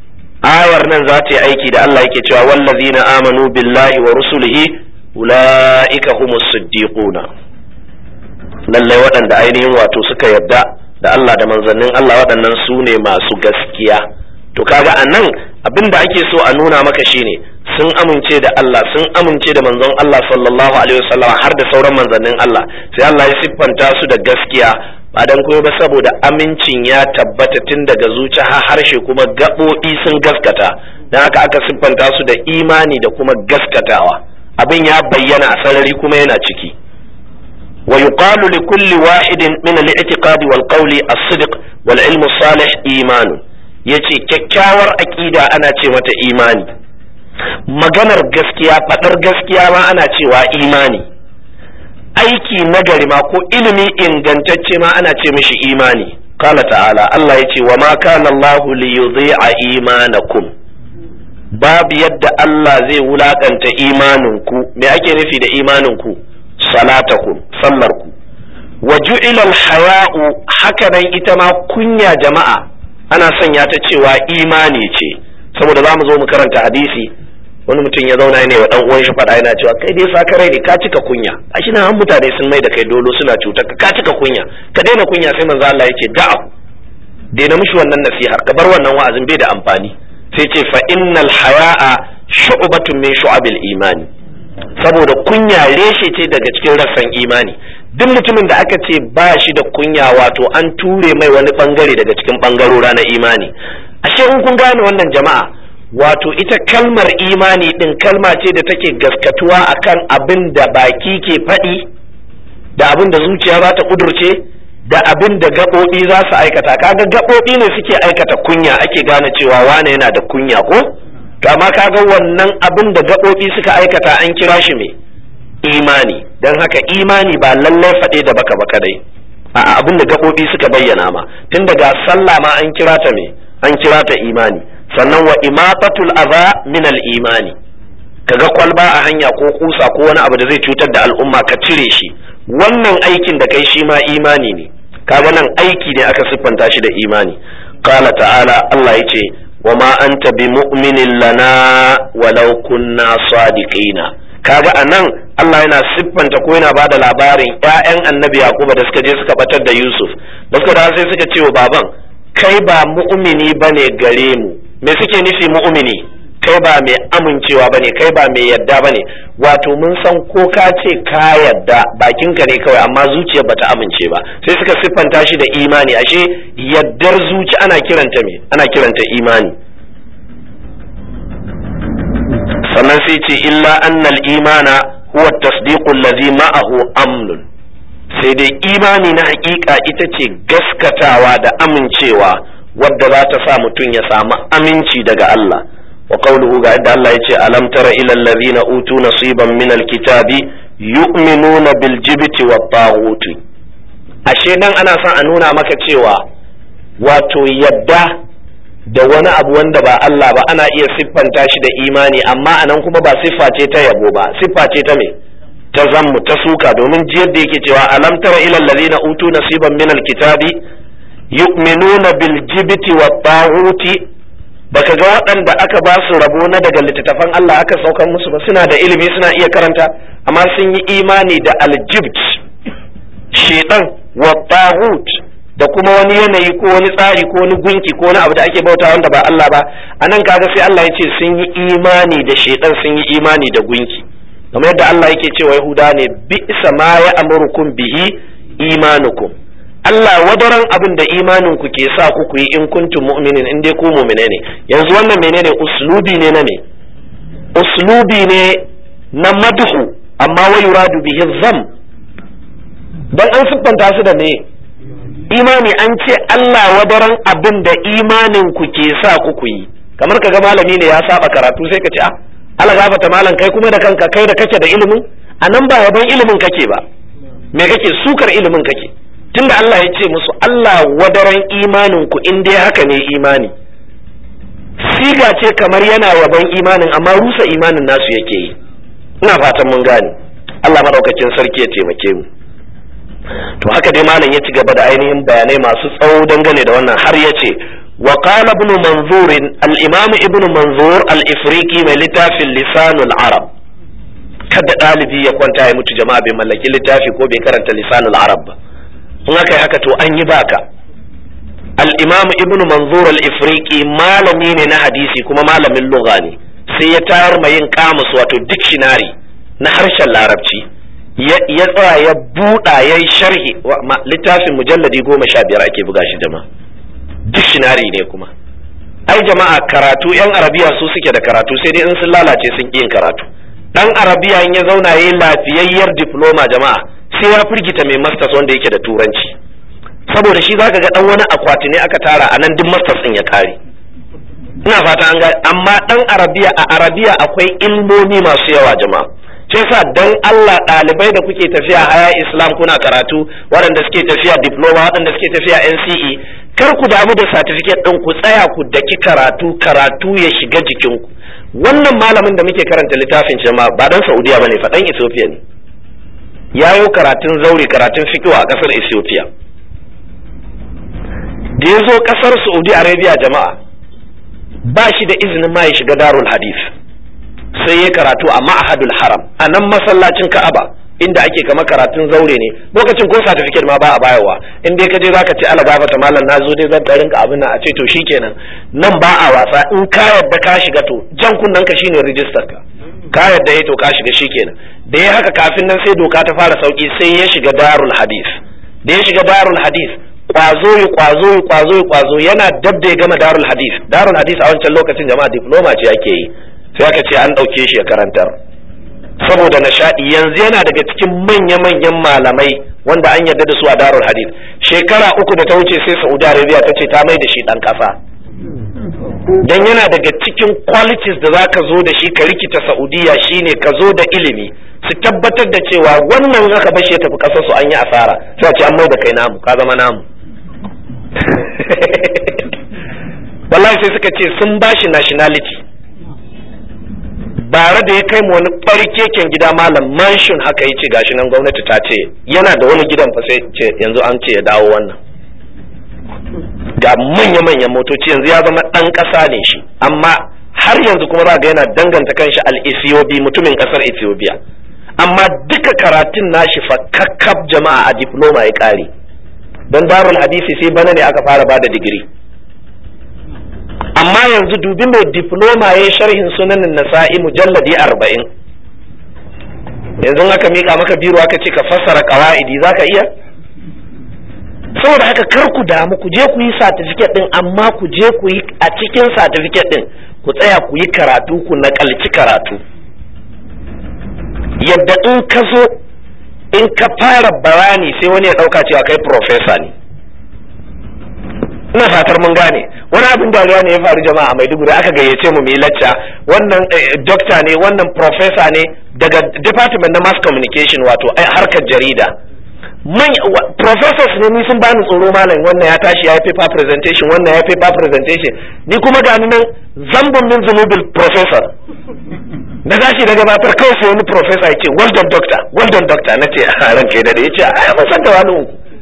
ayar nan za ta yi aiki da Allah yake cewa wallazina amanu billahi wa rusulihi ulaika humus siddiquna lallai waɗanda ainihin wato suka yarda da Allah da manzannin Allah waɗannan su ne masu gaskiya to kaga a nan abin da ake so a nuna maka shine sun amince da Allah sun amince da manzon Allah sallallahu alaihi wasallam har da sauran manzannin Allah sai Allah ya siffanta su da gaskiya ba dan koyo ba saboda amincin ya tabbata tun daga zuci har harshe kuma gaɓoɓi sun gaskata dan haka aka siffanta su da imani da kuma gaskatawa abin ya bayyana a sarari kuma yana ciki wa yuqalu li kulli wahidin min al-i'tiqad wal qawli as-sidq wal ilm salih iman yace kyakkyawar aqida ana ce mata imani maganar gaskiya fadar gaskiya ma ana cewa imani aiki nagari ma ko ilimi ingantacce ma ana ce mishi imani qala ta'ala Allah yace wa ma kana Allahu li yudhi'a imanakum babu yadda Allah zai wulakanta imaninku me ake nufi da imaninku salatakum sallarku wa ju'ila al-haya'u haka nan ita ma kunya jama'a ana sanya ta cewa imani ce saboda za mu zo mu karanta hadisi wani mutum ya zauna ne wa dan uwan shi faɗa yana cewa kai dai sakarai ne ka cika kunya gashi nan an mutane sun mai da kai dolo suna cutar ka cika kunya ka daina kunya sai manzo Allah yake da'a daina mishi wannan nasihar ka bar wannan wa'azin bai da amfani sai ce fa innal haya'a shu'batun min shu'abil imani saboda kunya reshe ce daga cikin rassan imani duk mutumin da aka ce ba shi da kunya wato an ture mai wani bangare daga cikin bangarora na imani ashe in kun gane wannan jama'a wato ita kalmar imani din kalma ce da take gaskatuwa akan abin da baki ke faɗi da abin da zuciya za ta kudurce da abin da gaɓoɓi za su aikata kaga gaɓoɓi ne suke aikata kunya ake gane cewa wane yana da kunya ko to amma kaga wannan abin da gaɓoɓi suka aikata an kira shi me imani don haka imani ba lallai faɗe da baka baka dai a abin da gaɓoɓi suka bayyana ma tun daga sallah ma an kira ta me an kira ta imani sannan wa imatatul adha min al imani kaga kwalba a hanya ko kusa ko wani abu da zai cutar da al'umma ka cire shi wannan aikin da kai shi ma imani ne kaga nan aiki ne aka siffanta shi da imani qala ta'ala Allah yace wa ma anta bi mu'minin lana walau kunna sadiqina kaga anan Allah yana siffanta ko yana bada labarin ƴaƴan annabi Yakuba da suka je suka batar da Yusuf da suka dawo sai suka ce wa baban kai ba mu'mini bane gare mu me suke nufi mu'mini kai ba mai amincewa bane kai ba mai yadda bane wato mun san ko ka ce ka yadda bakinka ne kawai amma zuciyar bata amince ba sai suka siffanta shi da imani ashe yaddar zuci ana kiranta me ana kiranta imani sannan sai ce illa annal imana huwa tasdiqu allazi ma'ahu amnun sai dai imani na hakika ita ce gaskatawa da amincewa wadda za ta sa mutum ya samu aminci daga Allah wa qawluhu ga yadda Allah yace alam tara ila allazina utu nasiban min alkitabi yu'minuna bil jibti wat taghuti ashe nan ana son a nuna maka cewa wato yadda da wani abu wanda ba Allah ba ana iya siffanta shi da imani amma anan kuma ba siffa ce ta yabo ba siffa ce ta me ta zammu ta suka domin jiyar da yake cewa alam tara ila allazina utu nasiban min alkitabi yu'minuna bil jibti wat taghuti baka ga waɗanda aka ba su rabo na daga littattafan Allah aka saukan musu ba suna da ilimi suna iya karanta amma sun yi imani da aljibt shedan wa taghut da kuma wani yanayi ko wani tsari ko wani gunki ko wani abu da ake bauta wanda ba Allah ba anan kaga sai Allah ya ce sun yi imani da shedan sun yi imani da gunki kamar yadda Allah yake cewa Yahuda ne bi'sa ma ya amurukum bihi imanukum Allah wadaran abin da imanin ku ke sa ku ku yi in kuntum mu'minin in dai ku mu'mine ne yanzu wannan menene uslubi ne na me uslubi ne na madhu amma wa yuradu bihi zam dan an siffanta su da me imani an ce Allah wadaran abin da imanin ku ke sa ku ku yi kamar kaga malami ne ya saba karatu sai ka ce ah Allah gafata malam kai kuma da kanka kai da kake da ilimin anan ba yaban ilimin kake ba me kake sukar ilimin kake tunda Allah ya ce musu Allah wadaran imanin ku in dai haka ne imani siga ce kamar yana yaban imanin amma rusa imanin nasu yake yi ina fatan mun gane Allah madaukakin sarki ya taimake mu to haka dai malam ya ci gaba da ainihin bayanai masu tsawo dangane da wannan har ya ce wa qala ibn manzur al-imam ibn manzur al-ifriqi mai littafin lisanul arab kada ɗalibi ya kwanta ya mutu jama'a bai mallaki littafi ko bai karanta lisanul arab ba in aka yi haka to an yi baka al-imam ibn manzur al-ifriqi malami ne na hadisi kuma malamin lugha ne sai ya tayar ma yin kamus wato dictionary na harshen larabci ya tsaya ya buɗa ya yi sharhi littafin mujalladi goma sha biyar ake buga shi jama'a dictionary ne kuma ai jama'a karatu yan arabiya su suke da karatu sai dai in sun lalace sun yin karatu dan arabiya in ya zauna yayi lafiyayyar diploma jama'a sai ya firgita mai masters wanda yake da turanci saboda shi zaka ga dan wani akwati ne aka tara a nan duk masters din ya kare ina fata an ga amma dan arabiya a arabiya akwai ilmomi masu yawa jama'a shi yasa dan Allah ɗalibai da kuke tafiya haya islam kuna karatu waɗanda suke tafiya diploma waɗanda suke tafiya NCE kar ku damu da certificate ɗin ku tsaya ku daki karatu karatu ya shiga jikinku wannan malamin da muke karanta littafin shi ma ba dan Saudiya bane fa dan Ethiopia ne yayo karatun zauri karatun fiqh a kasar Ethiopia da ya zo kasar Saudi Arabia jama'a ba shi da izinin ma ya shiga darul hadith sai ya karatu a ma'ahadul haram a nan masallacin ka'aba inda ake kama karatun zaure ne lokacin ko certificate ma ba a bayarwa in dai ka je zaka ce ala gafata malam na zo dai zan garin ka abin nan a ce to shikenan nan ba a wasa in ka yadda ka shiga to jan kunnen ka shine register ka ka yadda ya to ka shiga shikenan da ya haka kafin nan sai doka ta fara sauki sai ya shiga darul hadith da ya shiga darul hadith kwazo yi kwazo yi kwazo yi kwazo yana dab da ya gama darul hadith darul hadith a wancan lokacin jama'a diploma ce ake yi sai aka ce an ɗauke shi ya karantar saboda nishaɗi yanzu yana daga cikin manya-manyan malamai wanda an yarda da su a darul hadith shekara uku da ta wuce sai saudi arabia ta ce ta mai da shi ɗan ƙasa don yana daga cikin qualities da za ka zo da shi ka rikita saudiya shine ka zo da ilimi su tabbatar da cewa wannan aka bashi ya tafi ƙasar su an yi asara sai a ce an mai da kai namu ka zama namu wallahi sai suka ce sun bashi nationality bare da ya kai mu wani barkeken gida malam mansion haka yace gashi nan gwamnati ta ce yana da wani gidan fa sai ce yanzu an ce ya dawo wannan ga manya-manyan motoci yanzu ya zama ɗan ƙasa ne shi amma har yanzu kuma za ga yana danganta kanshi al-Ethiopi mutumin ƙasar Ethiopia amma duka karatun nashi fa kakkab jama'a a diploma ya ƙare don darul hadisi sai bana ne aka fara bada digiri amma yanzu dubi mai diploma ya sharhin sunanin nasa'i mujalladi arba'in yanzu aka mika maka biro aka ce ka fassara kawa'idi za ka iya saboda haka kar ku damu ku je ku yi certificate din amma ku je ku yi a cikin certificate din ku tsaya ku yi karatu ku nakalci karatu yadda in ka zo in ka fara bayani sai wani ya dauka cewa kai professor ne ina fatar mun gane wani abin dariya ne ya faru jama'a a Maiduguri aka gayyace mu yi lacca wannan doctor ne wannan professor ne daga department na mass communication wato harkar jarida man professors ne ni sun bani tsoro malam wannan ya tashi ya yi paper presentation wannan ya yi paper presentation ni kuma ga nan zambon min zunubil professor na tashi da gabatar kawai sai wani professor ya ce well done doctor well done doctor na ce a ranke da ya ce a mun san da wani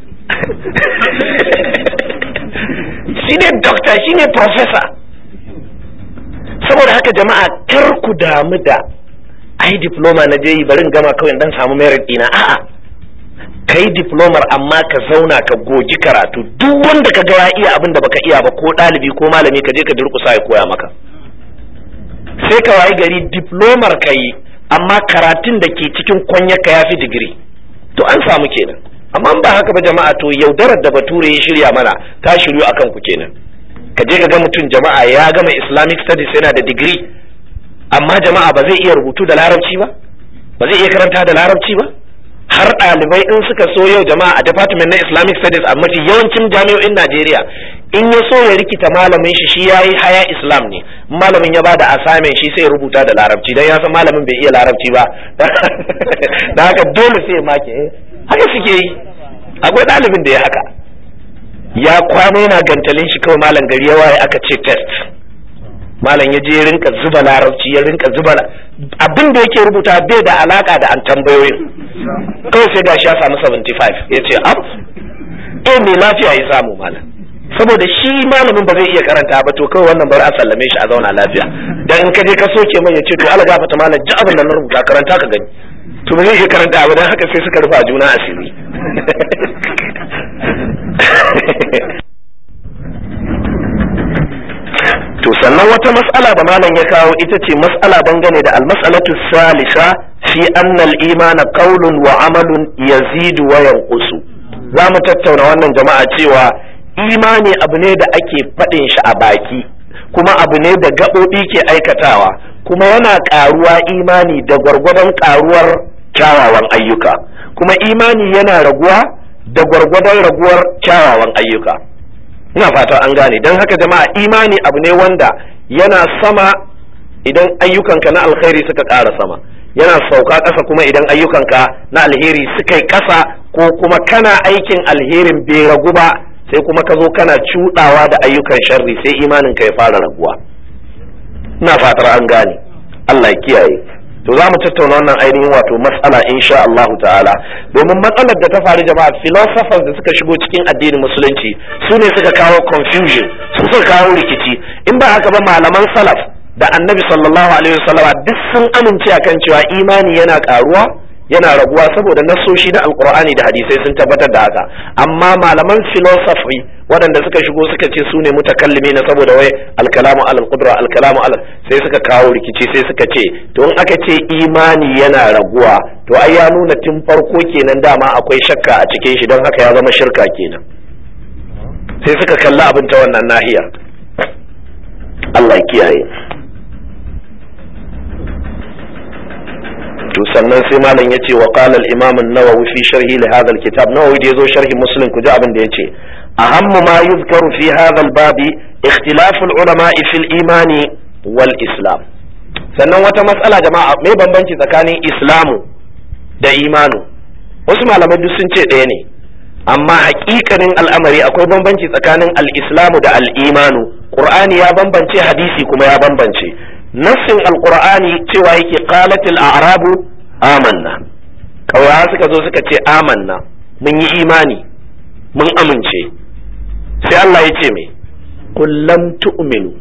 shi ne doctor shi ne professor saboda haka jama'a kar ku damu da ai diploma na je yi barin gama kawai dan samu merit dina a'a kai diplomar amma ka zauna ka gogi karatu duk wanda ka ga ya iya abin da baka iya ba ko ɗalibi ko malami ka je ka durƙusa ya koya maka sai ka wayi gari diplomar ka yi amma karatun da ke cikin kwanyarka ya fi digiri to an samu kenan amma ba haka ba jama'a to yaudarar da bature ya shirya mana ta shiryu akan ku kenan ka je ka ga mutum jama'a ya gama islamic studies yana da digiri amma jama'a ba zai iya rubutu da larabci ba ba zai iya karanta da larabci ba har ɗalibai in suka so yau jama'a a department na islamic studies a mafi yawancin jami'o'in najeriya in ya so ya rikita malamin shi shi ya yi haya islam ne malamin ya bada assignment shi sai rubuta da larabci dan ya san malamin bai iya larabci ba da haka dole sai ya make haka suke yi akwai ɗalibin da ya haka ya kwana yana gantalin shi kawai malam gari ya waye aka ce test malam ya je ya rinka zuba larabci ya rinka zuba abin da yake rubuta bai da alaka da an tambayoyin kawai sai gashi ya samu 75 ya ce ab eh mai lafiya ya samu malam saboda shi malamin ba zai iya karanta ba to kawai wannan bari a sallame shi a zauna lafiya dan in ka je ka soke mai ya ce to Allah gafarta malam ji abin da na rubuta karanta ka gani to ba zai iya karanta ba dan haka sai suka rufa juna asiri to sannan wata mas'ala da malam ya kawo ita ce mas'ala dangane da almas'alatu salisa fi anna al-iman qawlun wa amalun yazidu wa yanqusu za mu tattauna wannan jama'a cewa imani abu ne da ake faɗin shi a baki kuma abu ne da gaɓoɓi ke aikatawa kuma yana ƙaruwa imani da gwargwadon ƙaruwar kyawawan ayyuka kuma imani yana raguwa da gwargwadon raguwar kyawawan ayyuka ina fata an gane don haka jama'a imani abu ne wanda yana sama idan ayyukanka na alkhairi suka ƙara sama yana sauka ƙasa kuma idan ayyukanka na alheri suka yi ƙasa ko kuma kana aikin alherin bai ragu ba sai kuma ka zo kana cuɗawa da ayyukan sharri sai imanin ka ya fara raguwa ina fatar an gane Allah ya kiyaye to za mu tattauna wannan ainihin wato matsala insha Allah ta'ala domin matsalar da ta faru jama'a philosophers da suka shigo cikin addinin musulunci su ne suka kawo confusion su suka kawo rikici in ba haka ba malaman salaf da annabi sallallahu alaihi wasallama duk sun amince akan cewa imani yana karuwa yana raguwa saboda nasoshi da alkur'ani da hadisai sun tabbatar da haka amma malaman philosophy waɗanda suka shigo suka ce su ne mutakallimi na saboda wai alkalamu alal qudra alkalamu alal sai suka kawo rikici sai suka ce to in aka ce imani yana raguwa to ai ya nuna tun farko kenan dama akwai shakka a cikin shi don haka ya zama shirka kenan sai suka kalli abin ta wannan nahiyar Allah ya kiyaye to sannan sai malam ya ce wa qala al imam an-nawawi fi sharhi li hadha al-kitab nawawi da yazo sharhi muslim ku ji abin da yace ahammu ma yuzkaru fi hadha al-bab ikhtilaf al-ulama fi al-iman wal islam sannan wata matsala jama'a mai bambanci tsakanin islamu da imanu wasu malamai duk sun ce ɗaya ne amma hakikanin al'amari akwai bambanci tsakanin al-islamu da al-imanu qur'ani ya bambance hadisi kuma ya bambance nassin alqur'ani cewa yake qalatil a'rabu amanna kawai suka zo suka ce amanna mun yi imani mun amince sai Allah ya ce me lam tu'minu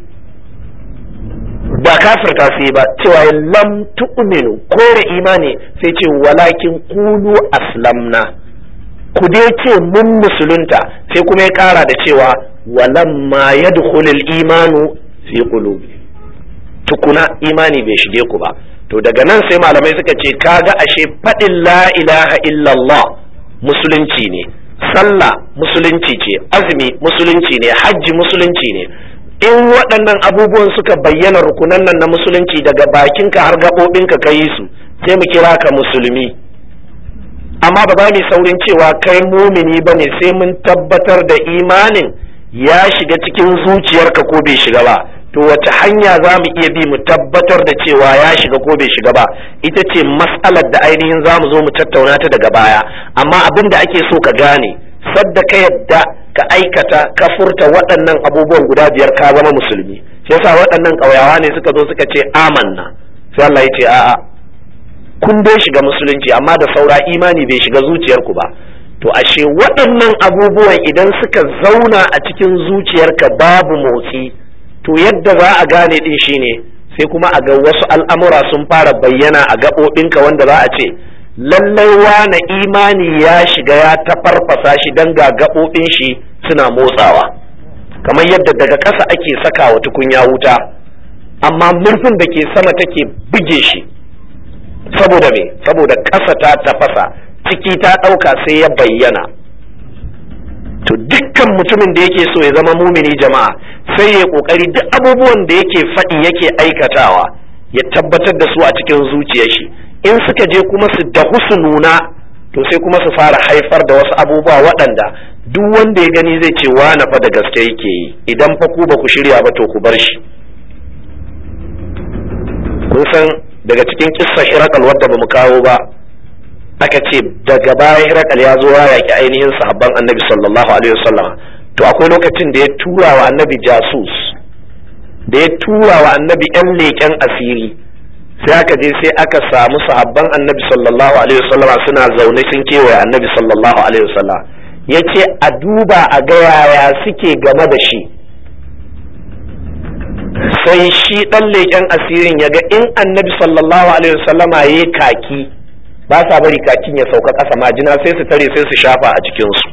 ba kafirta sai ba cewa lam tu'minu kore imani sai ce walakin qulu aslamna ku dai ce mun musulunta sai kuma ya kara da cewa walamma yadkhulul imanu fi qulubi tukuna imani bai shige ku ba to daga nan sai malamai suka ce kaga ashe faɗin la ilaha illallah musulunci ne sallah musulunci ce azumi musulunci ne hajji musulunci ne in waɗannan abubuwan suka bayyana rukunan nan na musulunci daga bakinka har gaɓoɓinka ka yi su sai mu kira ka musulmi amma ba za mu saurin cewa kai mumini ba ne sai mun tabbatar da imanin ya shiga cikin zuciyarka ko bai shiga ba to wace hanya za mu iya bi mu tabbatar da cewa ya shiga ko bai shiga ba ita ce mas'alar da ainihin za mu zo mu tattauna ta daga baya amma abin da ake so ka gane sadda ka yadda ka aikata ka furta waɗannan abubuwan guda biyar ka zama musulmi shi yasa waɗannan ƙauyawa ne suka zo suka ce amanna sai Allah ya ce a'a kun dai shiga musulunci amma da saura imani bai shiga zuciyarku ba to ashe waɗannan abubuwan idan suka zauna a cikin zuciyarka babu motsi to yadda za a gane din shine sai kuma a ga wasu al'amura sun fara bayyana a gaɓoɓinka wanda za a ce lallai wane imani ya shiga ya tafarfasa shi don ga gaɓoɓin shi suna motsawa kamar yadda daga ƙasa ake saka wa tukunya wuta amma murfin da ke sama take buge shi saboda me saboda ƙasa ta tafasa ciki ta ɗauka sai ya bayyana to dukkan mutumin da yake so ya zama mumini jama'a sai ya kokari duk abubuwan da yake faɗi yake aikatawa ya tabbatar da su a cikin zuciyar shi in suka je kuma su dahu su nuna to sai kuma su fara haifar da wasu abubuwa waɗanda duk wanda ya gani zai ce na fa da gaske yake yi idan fa ku ba ku shirya ba to ku bar shi kun san daga cikin kissa hirakal wadda ba mu kawo ba aka ce daga baya hirakal ya zo ya yaki ainihin sahabban annabi sallallahu alaihi wasallam to akwai lokacin da ya tura wa annabi jasus da ya tura wa annabi yan leƙen asiri sai aka je sai aka samu sahabban annabi sallallahu alaihi wasallam suna zaune sun kewaye annabi sallallahu alaihi wasallam ya ce a duba a ga yaya suke game da shi sai shi ɗan leƙen asirin ya ga in annabi sallallahu alaihi wasallama ya yi kaki ba sa bari kakin ya sauka ƙasa majina sai su tare sai su shafa a cikinsu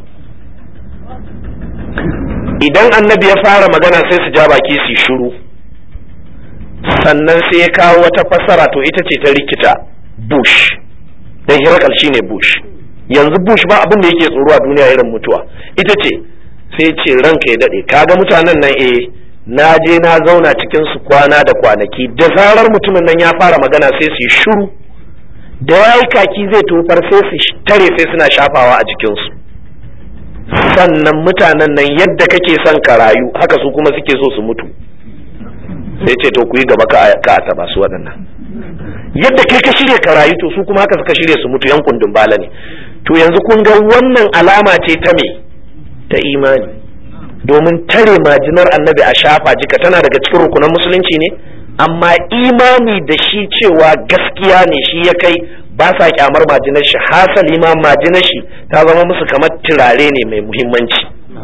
idan annabi ya fara magana sai su ja baki su shiru sannan sai ya kawo wata fasara to ita ce ta rikita bush dan hirakal shine bush yanzu bush ba abin da yake tsoro a duniya irin mutuwa ita ce sai ce ranka ya daɗe kaga mutanen nan eh na je na zauna cikin su kwana da kwanaki da zarar mutumin nan ya fara magana sai su yi shiru da ya yi kaki zai tofar sai su tare sai suna shafawa a jikinsu sannan mutanen nan yadda kake son ka rayu haka su kuma suke so su mutu sai ce to ku yi gaba ka a taba su waɗannan yadda kai ka shirya ka rayu to su kuma haka suka shirya su mutu yan kundin bala ne to yanzu kun ga wannan alama ce ta me ta imani domin tare majinar annabi a shafa jika tana daga cikin rukunan musulunci ne amma imani da shi cewa gaskiya ne shi ya kai ba sa kyamar majinar shi hasali ma majinar shi ta zama musu kamar turare ne mai muhimmanci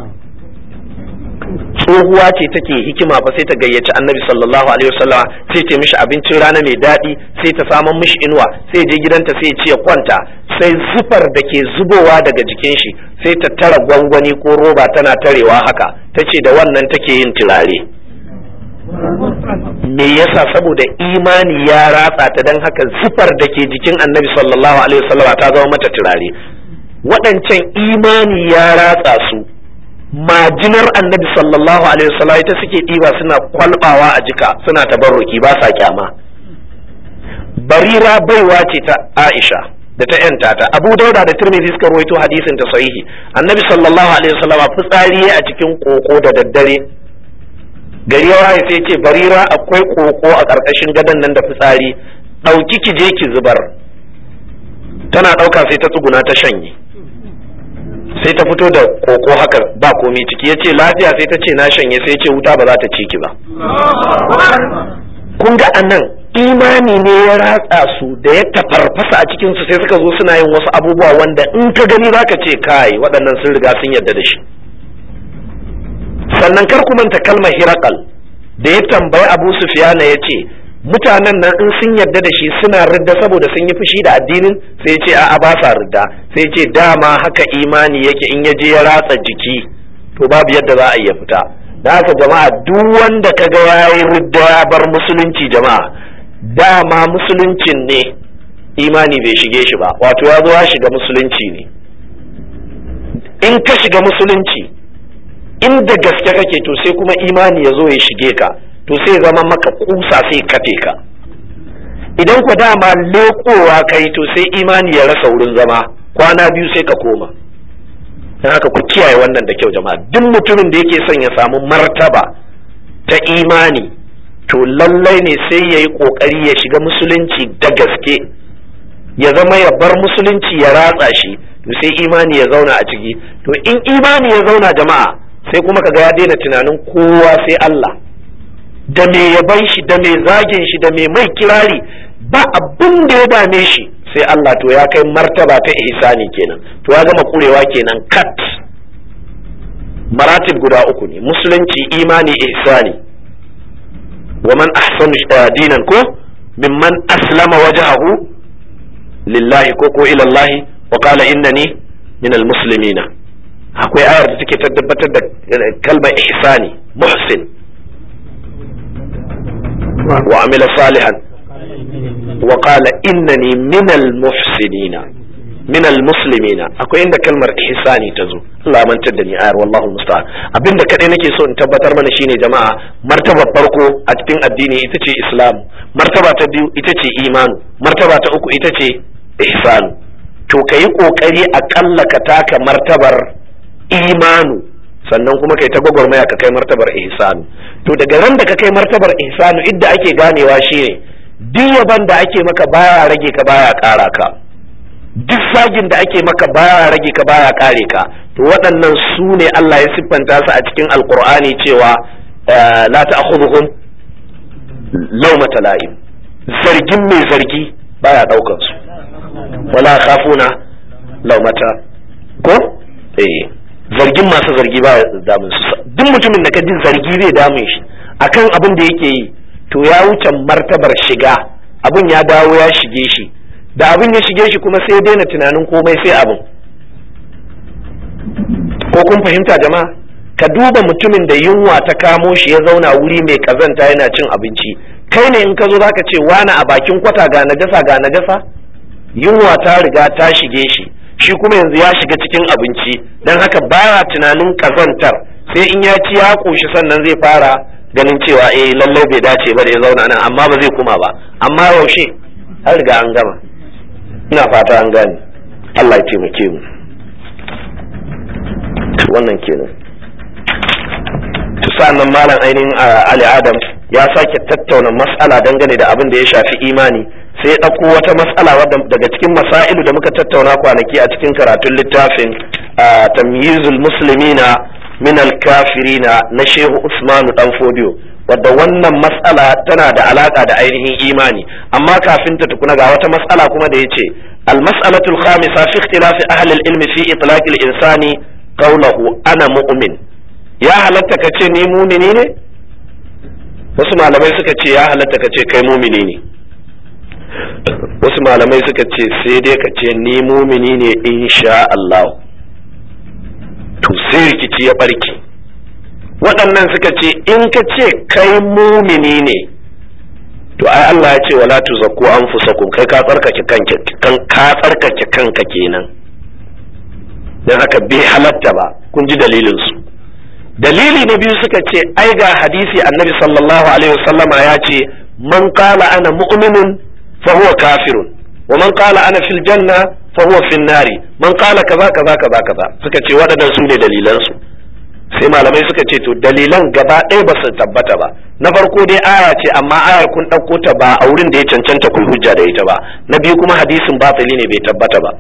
tsohuwa ce take hikima fa sai ta gayyaci annabi sallallahu alaihi wasallam sai ta mishi abincin rana mai daɗi sai ta saman mishi inuwa sai je gidanta sai ya ci ya kwanta sai zufar da ke zubowa daga jikin shi sai ta tara gwangwani ko roba tana tarewa haka ta ce da wannan take yin turare me yasa saboda imani ya ratsa ta don haka zufar da ke jikin annabi sallallahu alaihi wasallam ta zama mata turare waɗancan imani ya ratsa su majinar annabi sallallahu alaihi wasallam ita suke ɗiba suna kwalbawa a jika suna tabarruki ba sa kyama barira baiwa ce ta aisha da ta yanta ta abu dauda da tirmidhi suka rawaito hadisin ta sahihi annabi sallallahu alaihi wasallam fitsari a cikin koko da daddare gari ya waye sai ce barira akwai koko a ƙarƙashin gadon nan da fitsari ɗauki ki je ki zubar tana ɗauka sai ta tsuguna ta shanye sai ta fito da koko haka ba komi ciki ya ce lafiya sai ta ce na shanye sai ce wuta ba za ta ci ki ba kun ga anan imani ne ya ratsa su da ya tafarfasa a cikinsu sai suka zo suna yin wasu abubuwa wanda in ka gani zaka ce kai waɗannan sun riga sun yarda da shi sannan kar ku manta kalmar hirakal da ya tambayi abu sufiyana ya ce mutanen nan in sun yarda da shi suna ridda saboda sun yi fushi da addinin sai ce a'a ba sa ridda sai ce dama haka imani yake in ya je ya ratsa jiki to babu yadda za a iya fita da haka jama'a duk wanda kaga yayi ridda ya bar musulunci jama'a dama musuluncin ne imani bai shige shi ba wato ya zo ya shiga musulunci ne in ka shiga musulunci inda gaske kake to sai kuma imani ya zo ya shige ka to sai zama maka kusa sai kafe ka idan ku dama lekowa kai to sai imani ya rasa wurin zama kwana biyu sai ka koma don haka ku kiyaye wannan da kyau jama'a duk mutumin da yake son ya samu martaba ta imani to lallai ne sai ya yi ƙoƙari ya shiga musulunci da gaske ya zama ya bar musulunci ya ratsa shi to sai imani ya zauna a ciki to in imani ya zauna jama'a sai kuma kaga ya daina tunanin kowa sai Allah da me yaban shi da me zagin shi da me mai kirari ba abin da ya dame shi sai Allah to ya kai martaba ta ihsani kenan to ya gama kurewa kenan kat maratib guda uku ne musulunci imani ihsani wa man ahsanu dinan ko mimman aslama wajhahu lillahi ko ko ila Allah wa qala innani min almuslimina akwai ayar da take tabbatar da kalmar ihsani muhsin wa amila salihan wa qala innani min almuhsinina min almuslimina akwai inda kalmar ihsani ta zo Allah mantar da ni ayar wallahu musta'an abinda kadai nake so in tabbatar mana shine jama'a martaba farko a cikin addini ita ce islam martaba ta biyu ita ce imanu martaba ta uku ita ce ihsanu to kayi kokari akalla ka taka martabar imanu sannan kuma kai ta gwagwarmaya ka kai martabar ihsanu to daga ran da ka kai martabar ihsanu idda ake ganewa shine duk yaban da ake maka baya rage ka baya ƙara ka duk sagin da ake maka baya rage ka baya ƙare ka to waɗannan su ne Allah ya siffanta su a cikin alkur'ani cewa la ta'khudhuhum lawmata la'im zargin mai zargi baya ɗaukan su wala khafuna lawmata ko eh zargin masu zargi ba damun su duk mutumin da ka ji zargi zai damun shi akan abin da yake yi to ya wuce martabar shiga abin ya dawo ya shige shi da abin ya shige shi kuma sai daina tunanin komai sai abin ko kun fahimta jama'a ka duba mutumin da yunwa ta kamo shi ya zauna wuri mai kazanta yana cin abinci kai ne in ka zo zaka ce wani a bakin kwata ga najasa ga najasa yunwa ta riga ta shige shi shi kuma yanzu ya shiga cikin abinci don haka baya tunanin kazantar sai in ya ci ya ƙoshi sannan zai fara ganin cewa eh lallai bai dace ba da ya zauna nan amma ba zai kuma ba amma yaushe an riga an gama ina fata an gane Allah ya taimake mu wannan kenan to sa'annan malam ainihin Ali Adam ya sake tattauna mas'ala dangane da abin da ya shafi imani sai ya ɗauko wata mas'ala wadda daga cikin masailu da muka tattauna kwanaki a cikin karatun littafin tamyizul muslimina min al-kafirina na Shehu Usmanu dan Fodiyo wadda wannan mas'ala tana da alaka da ainihin imani amma kafin ta tukuna ga wata mas'ala kuma da yace al-mas'alatu al-khamisa fi ikhtilafi ahli al-ilm fi itlaq al-insani qawluhu ana mu'min ya halatta ka ce ni mumini ne wasu malamai suka ce ya halatta ka ce kai mumini ne wasu malamai suka ce sai dai ka ce ni mumini ne insha Allah to sai rikici ya barke waɗannan suka ce in ka ce kai mumini ne to ai Allah ya ce wala tuzakku anfusakum kai ka tsarkake kanka kan ka tsarkake kanka kenan dan haka bai halatta ba kun ji dalilin su dalili na biyu suka ce ai ga hadisi annabi sallallahu alaihi wasallama ya ce man qala ana mu'minun fa huwa kafirun wa man qala ana fil janna fa huwa fin nari man qala kaza kaza kaza kaza suka ce waɗannan su ne dalilan su sai malamai suka ce to dalilan gaba ɗaya ba su tabbata ba na farko dai aya ce amma ayar kun ɗauko ta ba a wurin da ya cancanta kun hujja da ita ba na biyu kuma hadisin batili ne bai tabbata ba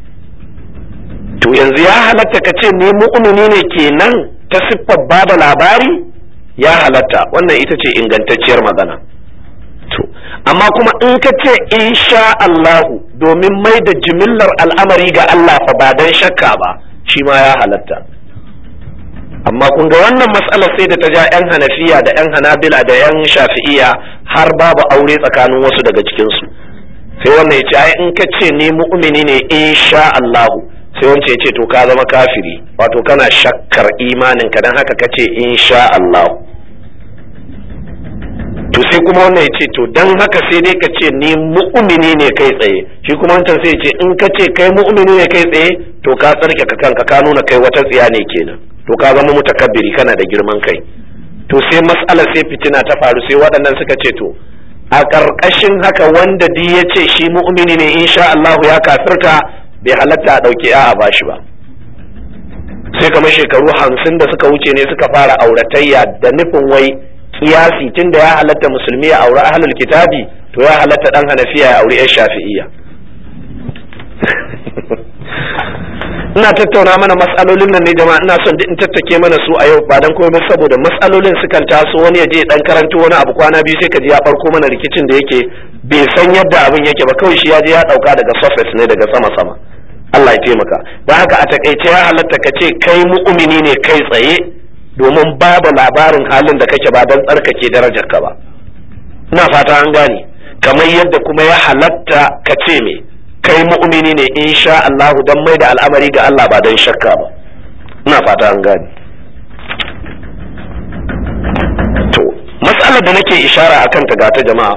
to yanzu ya halatta ka ce ni mu'mini ne kenan ta siffar bada labari ya halatta wannan ita ce ingantacciyar magana to amma kuma in ka ce insha Allahu domin mai da jimillar al'amari ga Allah fa ba dan shakka ba shi ma ya halatta amma kun ga wannan matsalar sai da ta ja 'yan hanafiya da 'yan hanabila da 'yan shafi'iya har babu aure tsakanin wasu daga cikinsu sai wannan ya ce ai in ka ce ni mu'mini ne insha Allahu sai wance ya ce to ka zama kafiri wato kana shakkar imanin ka dan haka kace insha Allah to sai kuma wannan ya ce to dan haka sai dai ka ce ni mu'mini ne kai tsaye shi kuma wancan sai ya ce in ka ce kai mu'mini ne kai tsaye to ka tsarke ka kanka ka nuna kai wata tsiya ne kenan to ka zama mutakabbiri kana da girman kai to sai mas'alar sai fitina ta faru sai waɗannan suka ce to a ƙarƙashin haka wanda di ya ce shi mu'mini ne insha Allah ya kafirta bai halatta a ɗauki a bashi ba sai kamar shekaru hamsin da suka wuce ne suka fara auratayya da nufin wai kiyasi tun da ya halatta musulmi ya auri ahlul kitabi to ya halatta dan hanafiya ya auri yan shafi'iyya ina tattauna mana matsalolin nan ne jama'a ina son duk in tattake mana su a yau ba dan komai saboda matsalolin sukan taso wani ya je dan karanto wani abu kwana biyu sai ka ji ya farko mana rikicin da yake bai san yadda abin yake ba kawai shi ya je ya dauka daga surface ne daga sama sama Allah ya taimaka don haka a takaice ya halatta ka ce kai mu'mini ne kai tsaye domin ba da labarin halin da kake ba don tsarkake darajar ka ba ina fata an gane kamar yadda kuma ya halatta ka ce me kai mu'mini ne insha Allah don mai da al'amari ga Allah ba don shakka ba ina fata an gane to matsalar da nake ishara akan ta gata jama'a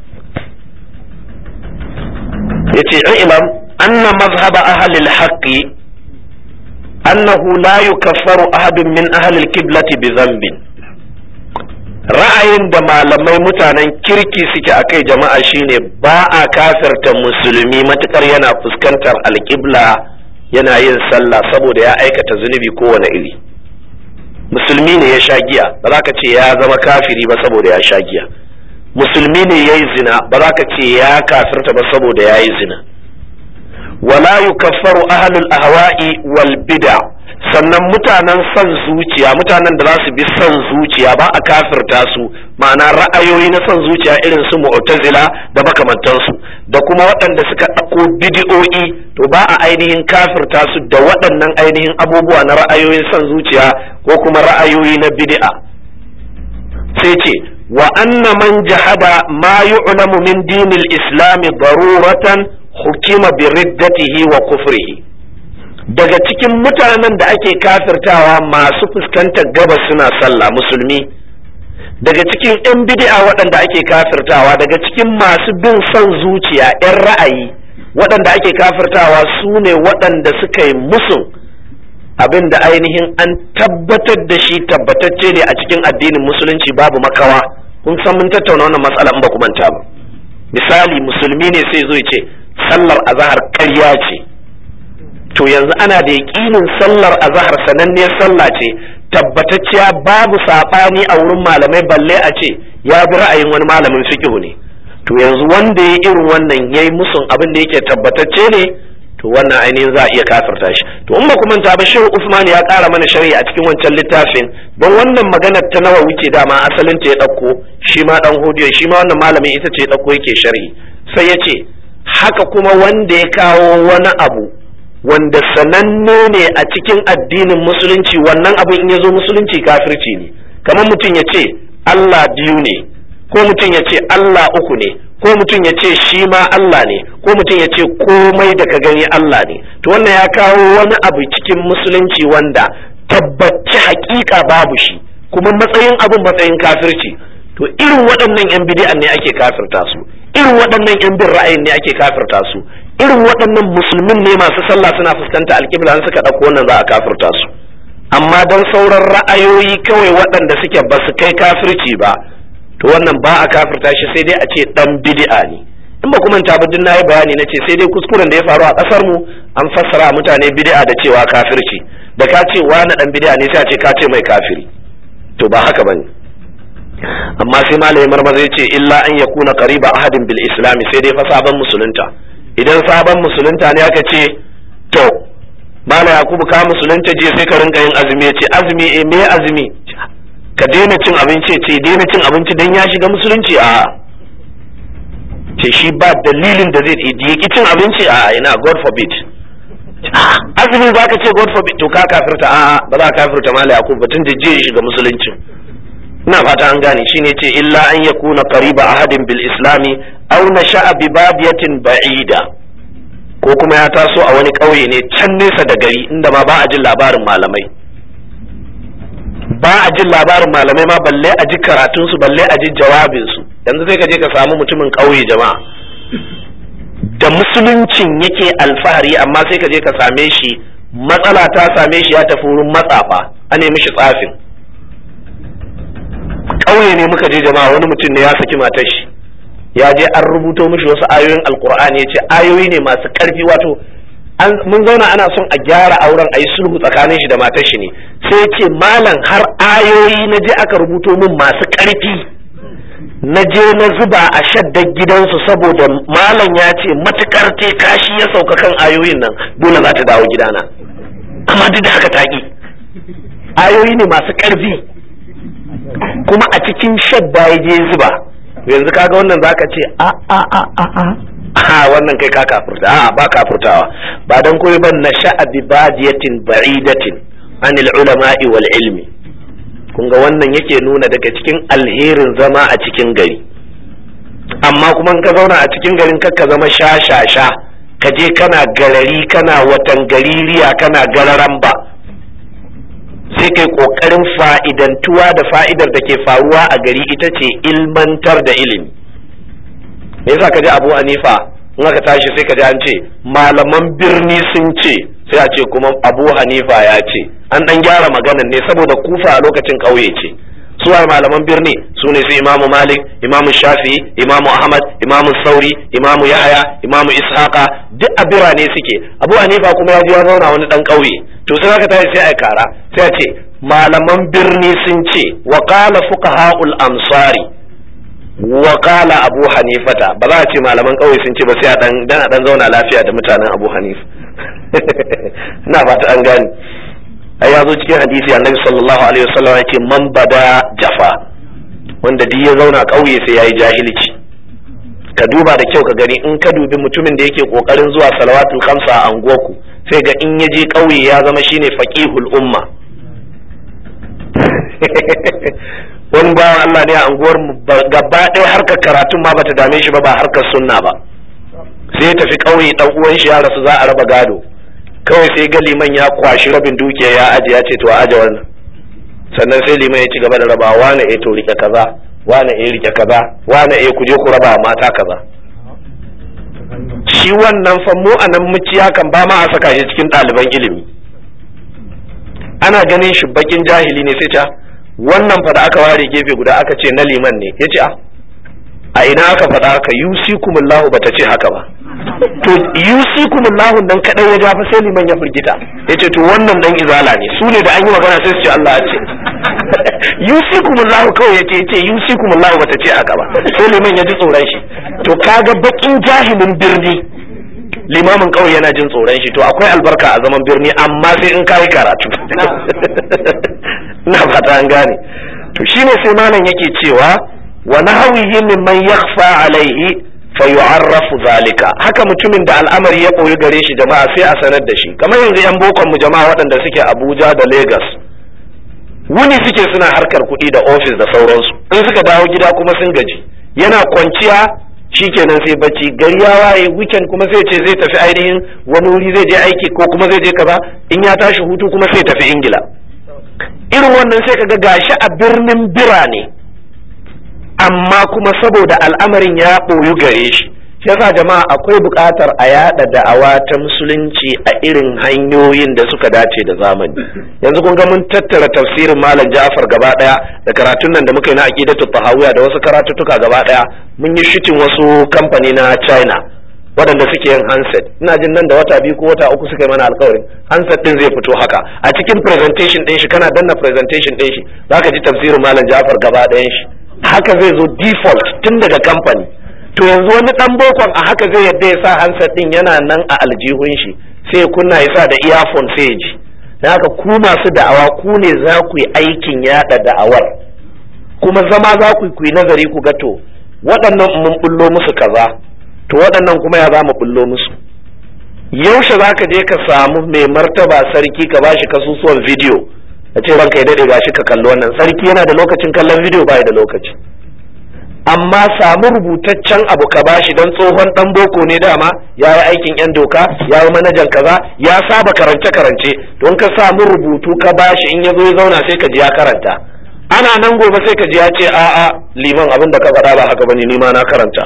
yace ilam anna mazhaba ahli al-haqqi annahu la yukaffaru ahadun min ahli al-qiblati bi dhanbin ra'ayin da malamai mutanen kirki suke a kai jama'a shine ba a kafirta musulmi matukar yana fuskantar alƙibla yana yin sallah saboda ya aikata zunubi kowane iri musulmi ne ya sha giya ba za ka ce ya zama kafiri ba saboda ya sha giya musulmi ne ya yi zina ba za ka ce ya kafirta ba saboda ya yi zina wala yukaffaru ahlul ahwa'i wal bid'a sannan mutanen son zuciya mutanen da za su bi son zuciya ba a kafirta su ma'ana ra'ayoyi na son zuciya irin su mu'tazila da makamantansu da kuma waɗanda suka ɗauko bidi'o'i to ba a ainihin kafirta su da waɗannan ainihin abubuwa na ra'ayoyin son zuciya ko kuma ra'ayoyi na bid'a sai ce wa anna man jahada ma yu'lamu min dinil islami daruratan hukima bi riddatihi wa kufrihi daga cikin mutanen da ake kafirtawa masu fuskantar gabas suna sallah musulmi daga cikin 'yan bid'a waɗanda ake kafirtawa daga cikin masu bin son zuciya 'yan ra'ayi waɗanda ake kafirtawa su ne waɗanda suka yi musun abin da ainihin an tabbatar da shi tabbatacce ne a cikin addinin musulunci babu makawa kun san mun tattauna wannan matsala in ba ku manta ba misali musulmi ne sai zo ya ce sallar azahar ƙarya ce to yanzu ana da yaƙinin sallar azahar sananniyar sallah ce tabbatacciya babu saɓani a wurin malamai balle a ce ya bi ra'ayin wani malamin fiqhu ne to yanzu wanda ya irin wannan yayi musun abin da yake tabbatacce ne to wannan ainihin za a iya kafirta shi to in ba kuma ta ba shehu usman ya ƙara mana shari'a a cikin wancan littafin don wannan maganar ta nawa wuce dama asalin ta ya ɗauko shi ma ɗan hodiyo shi ma wannan malamin ita ce ya ɗauko yake sharhi sai ya ce haka kuma wanda ya kawo wani abu wanda sananne ne a cikin addinin musulunci wannan abin in ya zo musulunci kafirci ne kamar mutum ya ce Allah biyu ne ko mutum ya ce Allah uku ne ko mutum ya ce shi ma Allah ne ko mutum ya ce komai da ka gani Allah ne to wannan ya kawo wani abu cikin musulunci wanda tabbaci hakika babu shi kuma matsayin abin matsayin kafirci to irin waɗannan yan bid'an ne ake kafirta su irin waɗannan yan bin ra'ayin ne ake kafirta su irin waɗannan musulmin ne masu sallah suna fuskanta alƙibla suka ɗauko wannan za a kafirta su amma don sauran ra'ayoyi kawai waɗanda suke ba su kai kafirci ba to wannan ba a kafirta shi sai dai a ce dan bid'a ne in ba kuma ta na yi bayani na ce sai dai kuskuren da ya faru a ƙasar mu an fassara mutane bid'a da cewa kafirci da ka ce wani dan bid'a ne sai a ce ka ce mai kafiri to ba haka bane amma sai malamin marmaza ya ce illa an yakuna qariba ahadin bil islam sai dai fa sabon musulunta idan sabon musulunta ne aka ce to mala yakubu ka musulunta je sai ka rinka yin azumi ya ce azumi eh me azumi ka daina cin abinci ce daina cin abinci dan ya shiga musulunci a ce shi ba dalilin da zai yi ki cin abinci a ina god forbid azumi za ka ce god forbid to ka kafirta a ba za ka kafirta mala yakub batun da je ya shiga musulunci ina fata an gane shine ce illa an yakuna qariba ahadin bil islami aw nasha'a bi badiyatin ba'ida ko kuma ya taso a wani ƙauye ne can nesa da gari inda ma ba a jin labarin malamai ba a jin labarin malamai ma balle a ji karatunsu balle a ji jawabinsu yanzu sai ka je ka samu mutumin ƙauye jama'a da musuluncin yake alfahari amma sai ka je ka same shi matsala ta same shi ya tafi wurin matsafa a nemi shi tsafin ƙauye ne muka je jama'a wani mutum ne ya saki matar shi ya je an rubuto mishi wasu ayoyin alkur'ani ya ce ayoyi ne masu ƙarfi wato mun zauna ana son a gyara auren a yi sulhu tsakanin shi da matar shi ne sai ya ce malam har ayoyi na je aka rubuto min masu ƙarfi na je na zuba a shaddar gidansu saboda malam ya ce matukar te kashi ya sauka kan ayoyin nan dole za ta dawo gidana amma duk da haka taƙi ayoyi ne masu ƙarfi kuma a cikin shadda ya je zuba yanzu kaga wannan zaka ce a a a a a a wannan kai ka kafurta a ba kafurtawa ba dan koyi ban na sha'a bi badiyatin ba'idatin anil ulama'i wal ilmi kun ga wannan yake nuna daga cikin alherin zama a cikin gari amma kuma ka zauna a cikin garin ka zama sha sha sha ka je kana garari kana watan gaririya kana gararan ba sai kai kokarin fa'idantuwa da fa'idar da ke faruwa a gari ita ce ilmantar da ilimi me yasa ka ji abu hanifa in aka tashi sai ka ji an ce malaman birni sun ce sai a ce kuma abu hanifa ya ce an dan gyara maganan ne saboda kufa a lokacin ƙauye ce suwa malaman birni su ne su imamu malik imamu shafi imamu ahmad imamu sauri imamu yahaya imamu ishaqa duk a birane suke abu hanifa kuma ya ji ya zauna wani dan ƙauye to sai aka tashi sai a kara sai a ce malaman birni sun ce wa qala fuqaha'ul amsari wa qala abu hanifata ba za a ce malaman ƙauye sun ce ba sai a dan dan a dan zauna lafiya da mutanen abu hanifa ina fata an gane ai ya zo cikin hadisi annabi sallallahu alaihi wasallam yake man bada jafa wanda duk ya zauna ƙauye sai yayi jahilci ka duba da kyau ka gani in ka dubi mutumin da yake kokarin zuwa salawatul khamsa a anguwarku sai ga in ya je ƙauye ya zama shine faqihul umma wani bawan Allah ne a anguwar mu gaba ɗaya harkar karatun ma bata dame shi ba ba harkar sunna ba sai ya tafi ƙauye dan uwan shi ya rasu za a raba gado kawai sai ga liman ya kwashi rabin dukiya ya aje ya ce to a aje wannan sannan sai liman ya ci gaba da raba wane eh to rike kaza wane eh rike kaza wane eh ku je ku raba mata kaza shi wannan fa mu a nan muciya kan ba ma a saka shi cikin ɗaliban ilimi ana ganin shi bakin jahili ne sai ta wannan fa da aka ware gefe guda aka ce na liman ne ya ce a a ina aka faɗa haka yusikumullahu bata ce haka ba to yusikumullahu dan kadai ya jafa sai liman ya firgita yace to wannan dan izala ne su ne da an yi magana sai su ce Allah ya ce yusikumullahu kawai yace yace yusikumullahu bata ce aka ba sai liman ya ji tsoron shi to kaga bakin jahilin birni limamin kawai yana jin tsoron shi to akwai albarka a zaman birni amma sai in kai karatu na fata an gane to shine sai malam yake cewa wa nahawihi mimman yakhfa alaihi fa yu'arrafu zalika haka mutumin da al'amari ya koyi gare shi jama'a sai a sanar da shi kamar yanzu yan bokon mu jama'a waɗanda suke Abuja da Lagos wuni suke suna harkar kuɗi da ofis da sauransu in suka dawo gida kuma sun gaji yana kwanciya shikenan sai bacci gari ya waye weekend kuma sai ce zai tafi ainihin wani wuri zai je aiki ko kuma zai je kaza in ya tashi hutu kuma sai tafi ingila irin wannan sai kaga gashi a birnin birane amma kuma saboda al'amarin ya ɓoyu gare shi yasa jama'a akwai buƙatar a yada da'awa ta musulunci a irin hanyoyin da suka dace da zamani yanzu kun ga mun tattara tafsirin malam Ja'far gaba daya da karatun nan da muka yi na aqidatu tahawiyya da wasu karatuttuka gaba daya mun yi shitin wasu kamfani na China waɗanda suke yin handset ina jin nan da wata biyu ko wata uku suka yi mana alkawarin handset din zai fito haka a cikin presentation ɗin shi kana danna presentation ɗin shi zaka ji tafsirin malam Ja'far gaba ɗayan shi haka zai zo default tun daga kamfani to yanzu wani dan bokon a haka zai yadda ya sa handset din yana nan a aljihun shi sai kunna ya sa da earphone sai ya ji dan haka ku masu da'awa ku ne za ku yi aikin yada da'awar kuma zama za ku yi nazari ku ga to waɗannan mun bullo musu kaza to waɗannan kuma ya za mu bullo musu yaushe za ka je ka samu mai martaba sarki ka bashi kasusuwan bidiyo a ce ranka ya daɗe gashi ka kalli wannan sarki yana da lokacin kallon bidiyo ba da lokaci amma samu rubutaccen abu ka bashi don tsohon dan boko ne dama ya yi aikin yan doka ya yi manajan kaza ya saba karance karance don ka samu rubutu ka bashi in ya zo ya zauna sai ka ji ya karanta ana nan gobe sai ka ji ya ce a'a liman abin da ka faɗa ba haka bane ni ma na karanta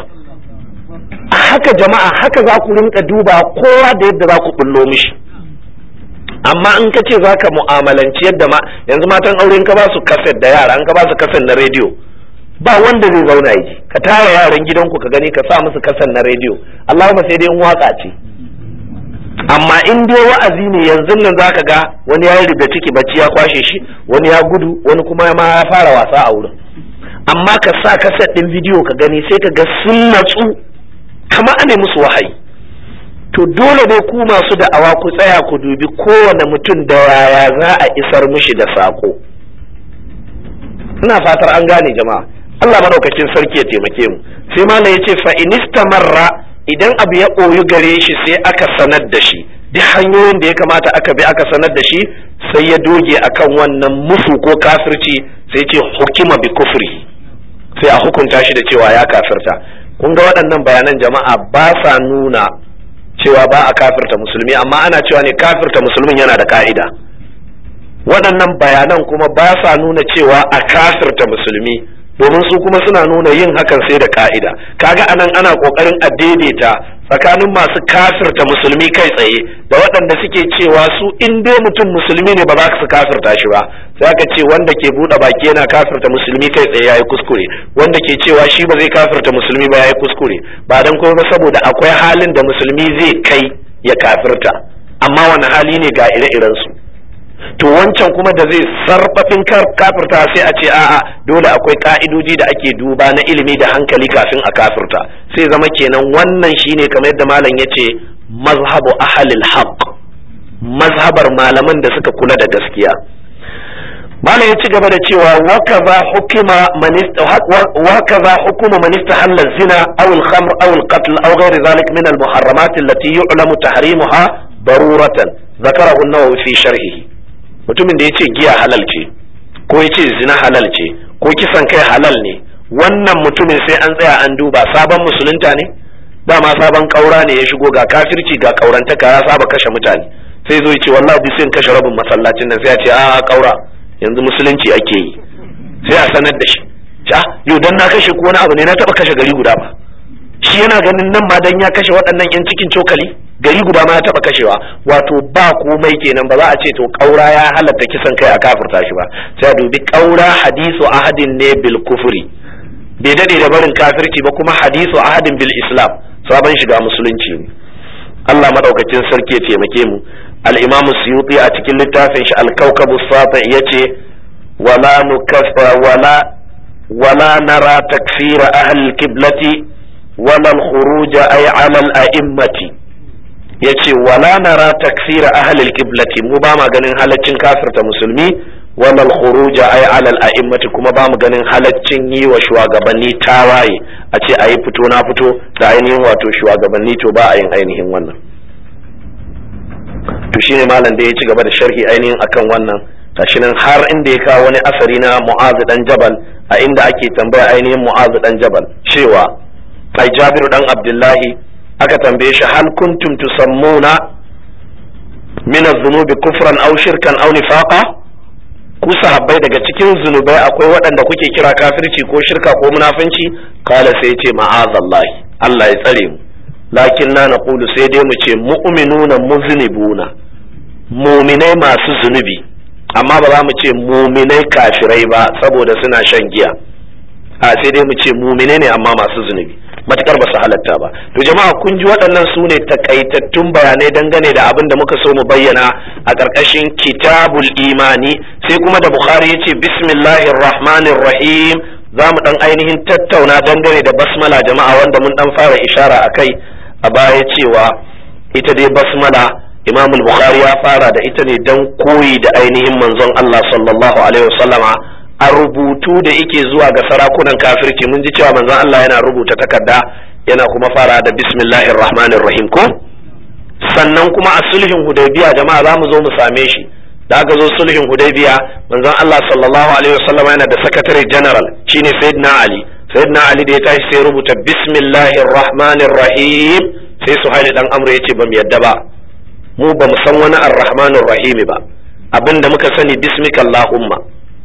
a haka jama'a haka za ku rinka duba kowa da yadda za ku bullo mishi amma in ka ce za ka mu'amalanci yadda ma yanzu matan aure in ka ba su kaset da yara in ka ba su kaset na rediyo ba wanda zai zauna yi ka tara yaran gidanku ka gani ka sa musu kasan na rediyo Allahumma sai dai in waka ce amma in dai wa'azi ne yanzu nan zaka ga wani ya yi da ciki bacci ya kwashe shi wani ya gudu wani kuma ma ya fara wasa a wurin amma ka sa kaset din bidiyo ka gani sai ka ga sun natsu kama ane musu wahayi to dole dai ku masu da'awa ku tsaya ku dubi kowane mutum da yaya za a isar mishi da sako ina fatar an gane jama'a Allah madaukakin sarki ya taimake mu sai malam ya ce fa inistamarra idan abu ya ɓoyu gare shi sai aka sanar da shi duk hanyoyin da ya kamata aka bi aka sanar da shi sai ya doge akan wannan musu ko kafirci sai ce hukima bi kufri sai a hukunta shi da cewa ya kafirta kun ga waɗannan bayanan jama'a ba sa nuna cewa ba a kafirta musulmi amma ana cewa ne kafirta musulmin yana da ka'ida waɗannan bayanan kuma ba sa nuna cewa a kafirta musulmi domin su kuma suna nuna yin hakan sai da ka'ida kaga anan ana kokarin a daidaita tsakanin masu kafirta musulmi kai tsaye da waɗanda suke cewa su in dai mutum musulmi ne ba za su kafirta shi ba sai aka ce wanda ke buɗe baki yana kafirta musulmi kai tsaye yayi kuskure wanda ke cewa shi ba zai kafirta musulmi ba yayi kuskure ba dan kuma saboda akwai halin da musulmi zai kai ya kafirta amma wani hali ne ga ire-iren su to wancan kuma da zai sarfafin kafirta sai a ce a'a dole akwai ka'idoji da ake duba na ilimi da hankali kafin a kafirta sai zama kenan wannan shine kamar yadda malam ya ce mazhabu ahalil haq mazhabar malaman da suka kula da gaskiya malam ya ci gaba da cewa wakaza hukuma wakaza hukuma man istahalla zina aw al-khamr aw al-qatl aw ghayr dhalik min al-muharramat allati yu'lamu tahrimuha daruratan ذكره النووي في شرحه mutumin da ya ce giya halal ce ko ya ce zina halal ce ko kisan kai halal ne wannan mutumin sai an tsaya an duba sabon musulunta ne dama sabon kaura ne ya shigo ga kafirci ga kaurantaka ya saba kashe mutane sai zo ya ce wallahi bi sai kashe rabin masallacin nan sai ya ce a kaura yanzu musulunci ake yi sai a sanar da shi ja yau dan na kashe ko wani abu ne na taba kashe gari guda ba shi yana ganin nan ma dan ya kashe waɗannan yan cikin cokali gari guda ma ya taba kashewa wato ba komai kenan ba za a ce to kaura ya halatta kisan kai a kafirta shi ba sai a dubi kaura hadisu ahadin ne bil kufri bai dade da barin kafirci ba kuma hadisu ahadin bil islam sabon shiga musulunci ne Allah madaukakin sarki ya taimake mu al-Imam Suyuti a cikin littafin shi al-Kawkab as-Sati yace wala nukaffa wala wala nara takfir ahli al-qiblati wala al-khuruj ay ala al-a'immati yace wala nara takfir ahli al-qiblati mu ba ma ganin halaccin kafirta musulmi wala al-khuruj ay ala al-a'immati kuma ba mu ganin halaccin yi wa shugabanni tawaye a ce ayi fito na fito da ainihin wato shugabanni to ba a yin ainihin wannan to shine malam da ya ci gaba da sharhi ainihin akan wannan gashi nan har inda ya kawo wani asari na mu'azu dan jabal a inda ake tambaya ainihin mu'azu dan jabal cewa ai jabiru dan abdullahi aka tambaye shi hal kuntum tusammuna min az-zunubi kufran aw shirkan aw nifaqa ku sahabbai daga cikin zunubai akwai waɗanda kuke kira kafirci ko shirka ko munafunci kala sai ce ma'azallahi Allah ya tsare mu lakin na naqulu sai dai mu ce mu'minuna muznibuna muminai masu zunubi amma ba za mu ce muminai kafirai ba saboda suna shan giya a sai dai mu ce muminai ne amma masu zunubi matukar ba su halatta ba to jama'a kun ji waɗannan su ne takaitattun bayanai dangane da abin da muka so mu bayyana a ƙarƙashin kitabul imani sai kuma da bukhari ya ce bismillahir rahmanir rahim za mu ɗan ainihin tattauna dangane da basmala jama'a wanda mun ɗan fara ishara a kai a baya cewa ita dai basmala imam bukhari ya fara da ita ne don koyi da ainihin manzon allah sallallahu alaihi wasallama a rubutu da yake zuwa ga sarakunan kafirci mun ji cewa manzon Allah yana rubuta takarda yana kuma fara da bismillahir rahmanir rahim ko sannan kuma a sulhin hudaybiya jama'a za mu zo mu same shi da aka zo sulhin hudaybiya manzon Allah sallallahu alaihi wasallam yana da secretary general shine sayyidina ali sayyidina ali da ya tashi sai rubuta bismillahir rahmanir rahim sai suhaili dan amru yace bamu yadda ba mu ba mu san wani ar-rahmanir rahim ba abinda muka sani bismika allahumma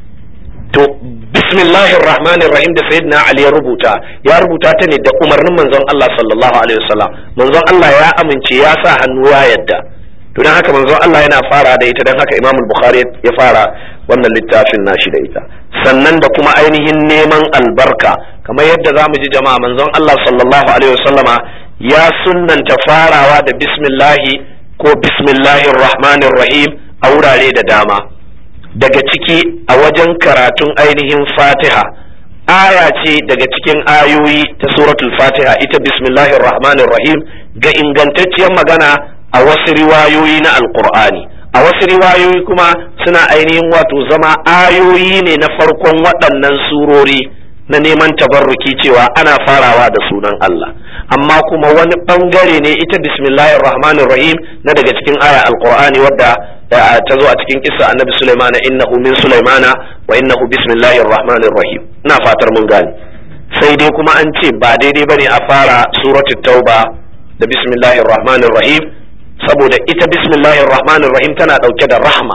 to bismillahir rahmanir rahim da sayyidina ali ya rubuta ya rubuta ta ne da umarnin manzon Allah sallallahu alaihi wasallam manzon Allah ya amince ya sa hannu ya yadda to dan haka manzon Allah yana fara da ita dan haka Imam Bukhari ya fara wannan littafin nashi da ita sannan da kuma ainihin neman albarka kamar yadda zamu ji jama'a manzon Allah sallallahu alaihi wasallama ya sunnanta farawa da bismillahi ko bismillahir rahmanir rahim a wurare da dama daga ciki a wajen karatun ainihin fatiha aya ce daga cikin ayoyi ta suratul fatiha ita bismillahir rahmanir rahim ga ingantacciyar magana a wasu riwayoyi na alkur'ani a wasu riwayoyi kuma suna ainihin wato zama ayoyi ne na farkon waɗannan surori na neman tabarruki cewa ana farawa da sunan Allah amma kuma wani ɓangare ne ita bismillahir rahmanir rahim na daga cikin aya alkur'ani wadda ta zo a cikin kissa annabi Sulaimana innahu min Sulaimana wa innahu bismillahir rahmanir rahim ina fatar mun gane sai dai kuma an ce ba daidai bane a fara suratul tauba da bismillahir rahmanir rahim saboda ita bismillahir rahmanir rahim tana dauke da rahma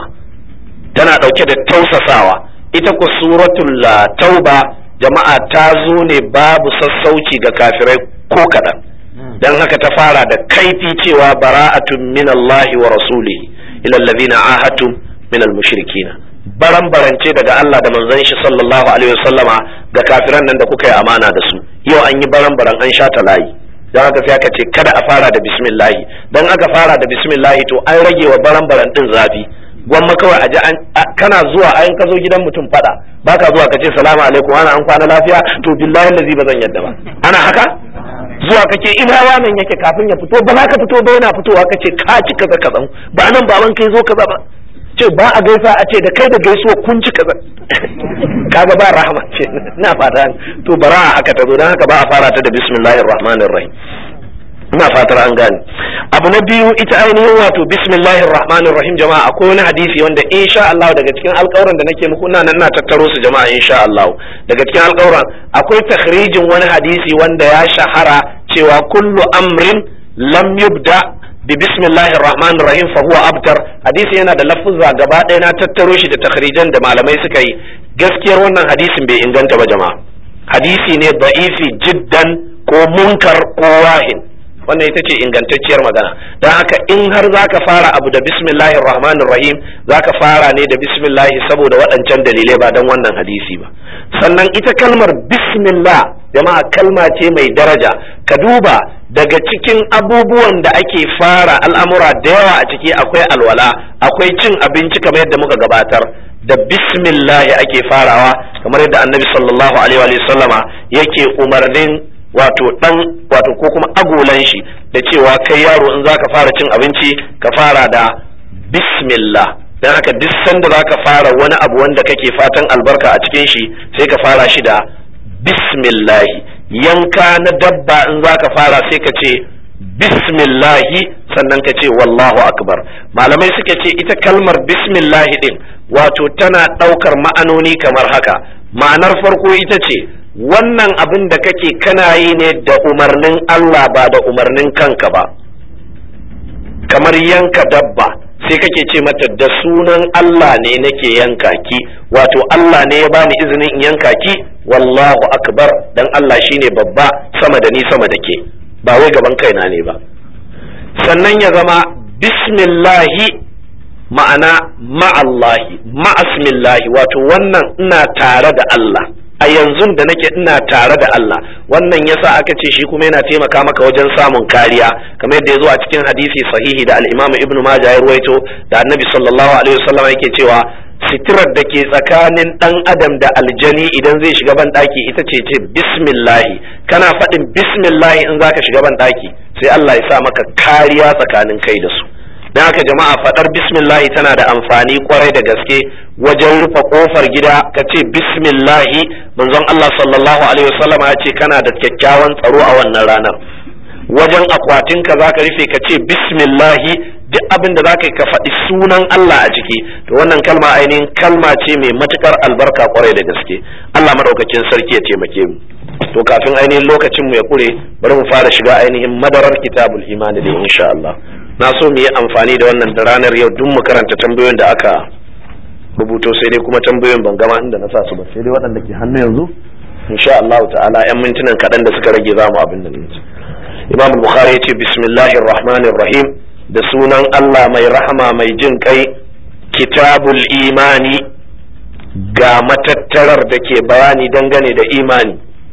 tana dauke da tausasawa ita ku suratul tauba jama'a ta zo ne babu sassauci ga kafirai ko kaɗan dan haka ta fara da kaifi cewa bara'atun minallahi wa rasulihi ila allazina ahadtum min almushrikina baran barance daga Allah da manzon shi sallallahu alaihi wasallama ga kafiran nan da kuka yi amana da su yau an yi baran baran an sha ta layi dan haka sai aka ce kada a fara da bismillah dan aka fara da bismillah to an rage wa baran baran din zafi gwamma kawai a ji kana zuwa ayin ka zo gidan mutum fada baka zuwa ka ce salamu alaikum ana an kwana lafiya to billahi lazi ba zan yadda ba ana haka zuwa kake ina wannan yake kafin ya fito ba za ka fito ba yana fitowa kace ka ci kaza kaza ba nan baban kai zo kaza ba ce ba a gaisa a ce da kai da gaisuwa kun ci kaza kaga ba rahama ce ina fata to bara aka tazo dan haka ba a fara ta da bismillahir rahmanir rahim ina fatar an gane abu na biyu ita ainihin wato bismillahir rahmanir rahim jama'a akwai wani hadisi wanda insha Allah daga cikin alƙawuran da nake muku ina nan na tattaro su jama'a insha Allah daga cikin alƙawuran akwai takhrijin wani hadisi wanda ya shahara cewa kullu amrin lam yubda bi bismillahir rahmanir rahim fa huwa abtar hadisi yana da lafuzza gaba ɗaya na tattaro shi da takhrijan da malamai suka yi gaskiyar wannan hadisin bai inganta ba jama'a hadisi ne da'ifi jiddan ko munkar ko wahin wannan ita ce ingantacciyar magana don haka in har zaka fara abu da bismillahir rahmanir rahim zaka fara ne da bismillah saboda waɗancan dalilai ba don wannan hadisi ba sannan ita kalmar bismillah jama'a kalma ce mai daraja ka duba daga cikin abubuwan da ake fara al'amura da yawa a ciki akwai alwala akwai cin abinci kamar yadda muka gabatar da bismillahi ake farawa kamar yadda annabi sallallahu alaihi wa sallama yake umarnin wato dan wato ko kuma agolan shi da cewa kai yaro in zaka fara cin abinci ka fara da bismillah dan haka duk sanda zaka fara wani abu wanda kake fatan albarka a cikin shi sai ka fara shi da bismillahi yanka na dabba in za ka fara sai ka ce bismillahi sannan ka ce wallahu akbar malamai suka ce ita kalmar bismillahi din wato tana ɗaukar ma'anoni kamar haka ma'anar farko ita ce wannan abin da kake kana yi ne da umarnin Allah ba da umarnin kanka ba kamar yanka dabba sai kake ce mata da sunan Allah ne nake yanka ki wato Allah ne ya bani izinin in yanka ki wallahu akbar dan Allah shine babba sama da ni sama da ke ba wai gaban kaina ne ba sannan ya zama bismillahi ma'ana ma'allahi ma'asmillahi wato wannan ina tare da Allah a yanzu da nake ina tare da Allah wannan yasa aka ce shi kuma yana taimaka maka wajen samun kariya kamar yadda ya zo a cikin hadisi sahihi da al-Imam Ibn Majah ya ruwaito da Annabi sallallahu alaihi wasallam yake cewa sitirar da ke tsakanin dan adam da aljani idan zai shiga ban daki ita ce ce bismillahi kana faɗin bismillahi in zaka shiga ban daki sai Allah ya sa maka kariya tsakanin kai da su don haka jama'a faɗar bismillahi tana da amfani kwarai da gaske wajen rufe kofar gida ka ce bismillahi manzon Allah sallallahu alaihi wasallam ya ce kana da kyakkyawan tsaro a wannan ranar wajen akwatin ka zaka rufe ka ce bismillahi duk abin da zaka yi ka faɗi sunan Allah a ciki to wannan kalma ainihin kalma ce mai matukar albarka kwarai da gaske Allah madaukakin sarki ya taimake mu to kafin ainihin lokacin mu ya kure bari mu fara shiga ainihin madarar kitabul imani da insha Allah na so mu yi amfani da wannan da ranar yau duk mu karanta tambayoyin da aka rubuto sai dai kuma tambayoyin ban gama inda na sa su ba sai dai waɗanda ke hannu yanzu insha Allah ta'ala yan mintunan kaɗan da suka rage zamu abin da nace Imam Bukhari ya ce bismillahir rahmanir rahim da sunan Allah mai rahama mai jin kai kitabul imani ga matattarar da ke bayani dangane da imani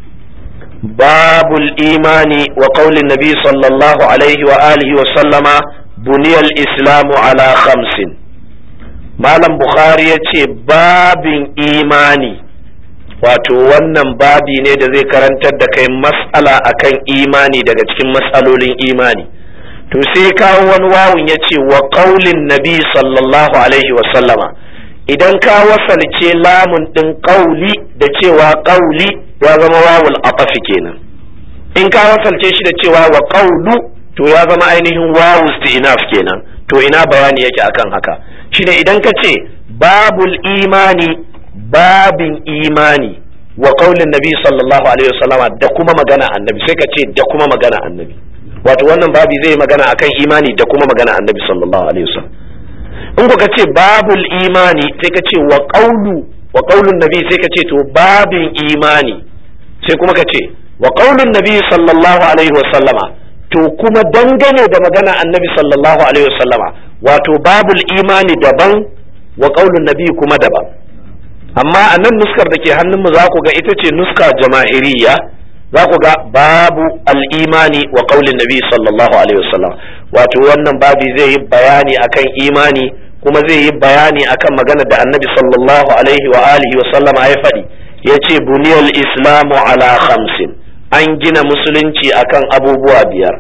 babul imani wa qaulin nabi sallallahu alaihi wa alihi wa sallama buniyal islamu ala khamsin malam bukhari ya ce babin imani wato wannan babi ne da zai karantar da kai mas'ala akan imani daga cikin mas'alolin imani to sai kawo wani wawun ya ce wa qaulin nabi sallallahu alaihi wa sallama idan ka wasalce lamun ɗin ƙauli da cewa ƙauli ya zama wawul aqafi kenan in ka wasalce shi da cewa wa ƙaulu to ya zama ainihin wawu isti'naf kenan to ina bayani yake akan haka shine idan ka ce babul imani babin imani wa qaulin nabi sallallahu alaihi wasallama da kuma magana annabi sai ka ce da kuma magana annabi wato wannan babi zai magana akan imani da kuma magana annabi sallallahu alaihi wasallam in ka ce babul imani sai ka ce wa qaulu wa qaulun nabi sai ka ce to babin imani sai kuma ka ce wa qaulun nabi sallallahu alaihi wasallama to kuma dangane da magana annabi sallallahu alaihi wasallama wato babul imani daban wa qaulun nabi kuma daban amma a nan nuskar da ke hannunmu za ku ga ita ce nuska jama'iriya za ku ga babu al'imani wa qaulin nabi sallallahu alaihi wasallam wato wannan babi zai yi bayani akan imani kuma zai yi bayani akan magana da annabi sallallahu alaihi wa alihi wa sallama ya faɗi ya ce buniyal islamu ala khamsin an gina musulunci akan abubuwa biyar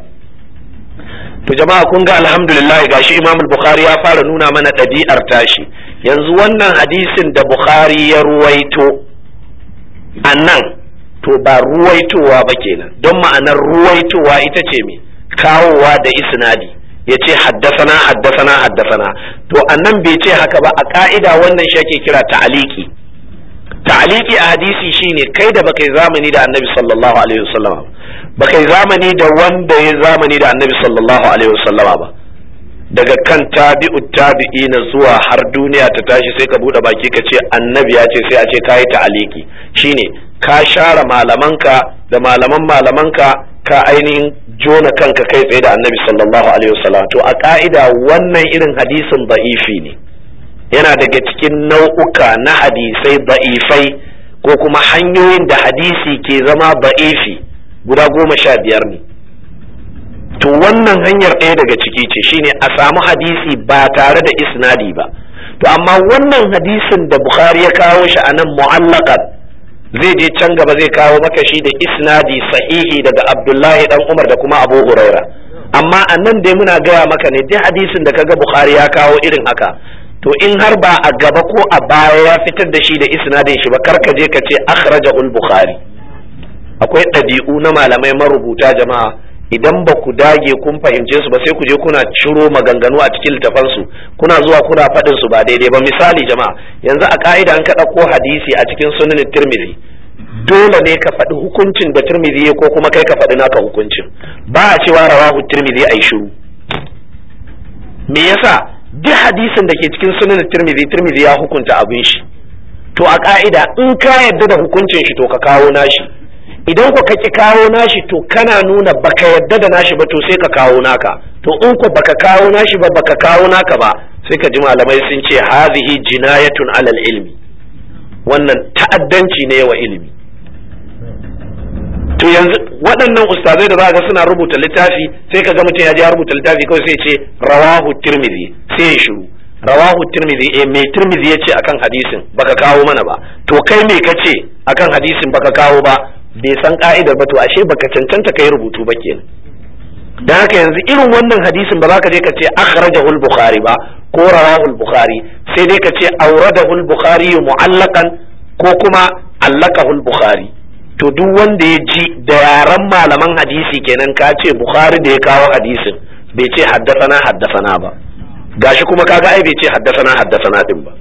to jama'a kun ga alhamdulillah gashi imam bukhari ya fara nuna mana ɗabi'ar tashi yanzu wannan hadisin da bukhari ya ruwaito a nan to ba ruwaitowa ba kenan don ma'anar ruwaitowa ita ce me kawowa da isnadi ya ce haddasana haddasana haddasana to annan bai ce haka ba a ka'ida wannan shi ake kira ta'aliki ta'aliki a hadisi shine kai da baka yi zamani da annabi sallallahu alaihi wasallama baka yi zamani da wanda ya zamani da annabi sallallahu alaihi wasallama ba daga kan tabi'u tabi'ina zuwa har duniya ta tashi sai ka bude baki ka ce annabi ya ce sai a ce kayi ta'aliki shine ka share malamanka da malaman malamanka ka ainihin jona kanka kai tsaye da annabi sallallahu alaihi wasallam to a ka'ida wannan irin hadisin ba'ifi ne yana daga cikin nau'uka na hadisai ba'ifai ko kuma hanyoyin da hadisi ke zama ba'ifi guda goma sha biyar ne to wannan hanyar ɗaya daga ciki ce shine a samu hadisi ba tare da isnadi ba to amma wannan hadisin da bukhari ya kawo shi a nan mu'allaqan zai je can gaba zai kawo maka shi da isnadi sahihi daga abdullahi dan umar da kuma abu huraira amma a nan dai muna gaya maka ne duk hadisin da kaga bukhari ya kawo irin haka to in har ba a gaba ko a baya ya fitar da shi da isnadin shi ba kar ka je ka ce akhrajahul bukhari akwai ɗabi'u na malamai marubuta jama'a idan ba ku dage kun fahimce su ba sai ku je kuna ciro maganganu a cikin littafan su kuna zuwa kuna faɗin su ba daidai ba misali jama'a yanzu a ka'ida an ka ɗauko hadisi a cikin sunan tirmidhi dole ne ka faɗi hukuncin da tirmidhi ko kuma kai ka faɗi naka hukuncin ba a cewa rawahu tirmidhi ai shiru me yasa duk hadisin da ke cikin sunan tirmidhi tirmidhi ya hukunta abin shi to a ka'ida in ka yadda da hukuncin shi to ka kawo nashi idan ku kaki kawo nashi to kana nuna baka yadda da nashi ba to sai ka kawo naka to in ku baka kawo nashi ba baka kawo naka ba sai ka ji malamai sun ce hazihi jinayatun alal ilmi wannan ta'addanci ne wa ilimi to yanzu waɗannan ustazai da za ga suna rubuta littafi sai ka ga mutum ya je ya rubuta littafi kawai sai ce rawahu tirmidhi sai ya shiru rawahu tirmidhi eh me tirmidhi yace akan hadisin baka kawo mana ba to kai me kace akan hadisin baka kawo ba bai san ka'idar ba to ashe baka cancanta kai rubutu ba kenan dan haka yanzu irin wannan hadisin ba za ka je ka ce akhrajahu al-bukhari ba ko rawahu al-bukhari sai dai ka ce awradahu al-bukhari mu'allaqan ko kuma allaqahu al-bukhari to duk wanda ya ji da yaran malaman hadisi kenan ka ce bukhari da ya kawo hadisin bai ce haddasana haddasana ba gashi kuma kaga ai bai ce haddasana haddasana din ba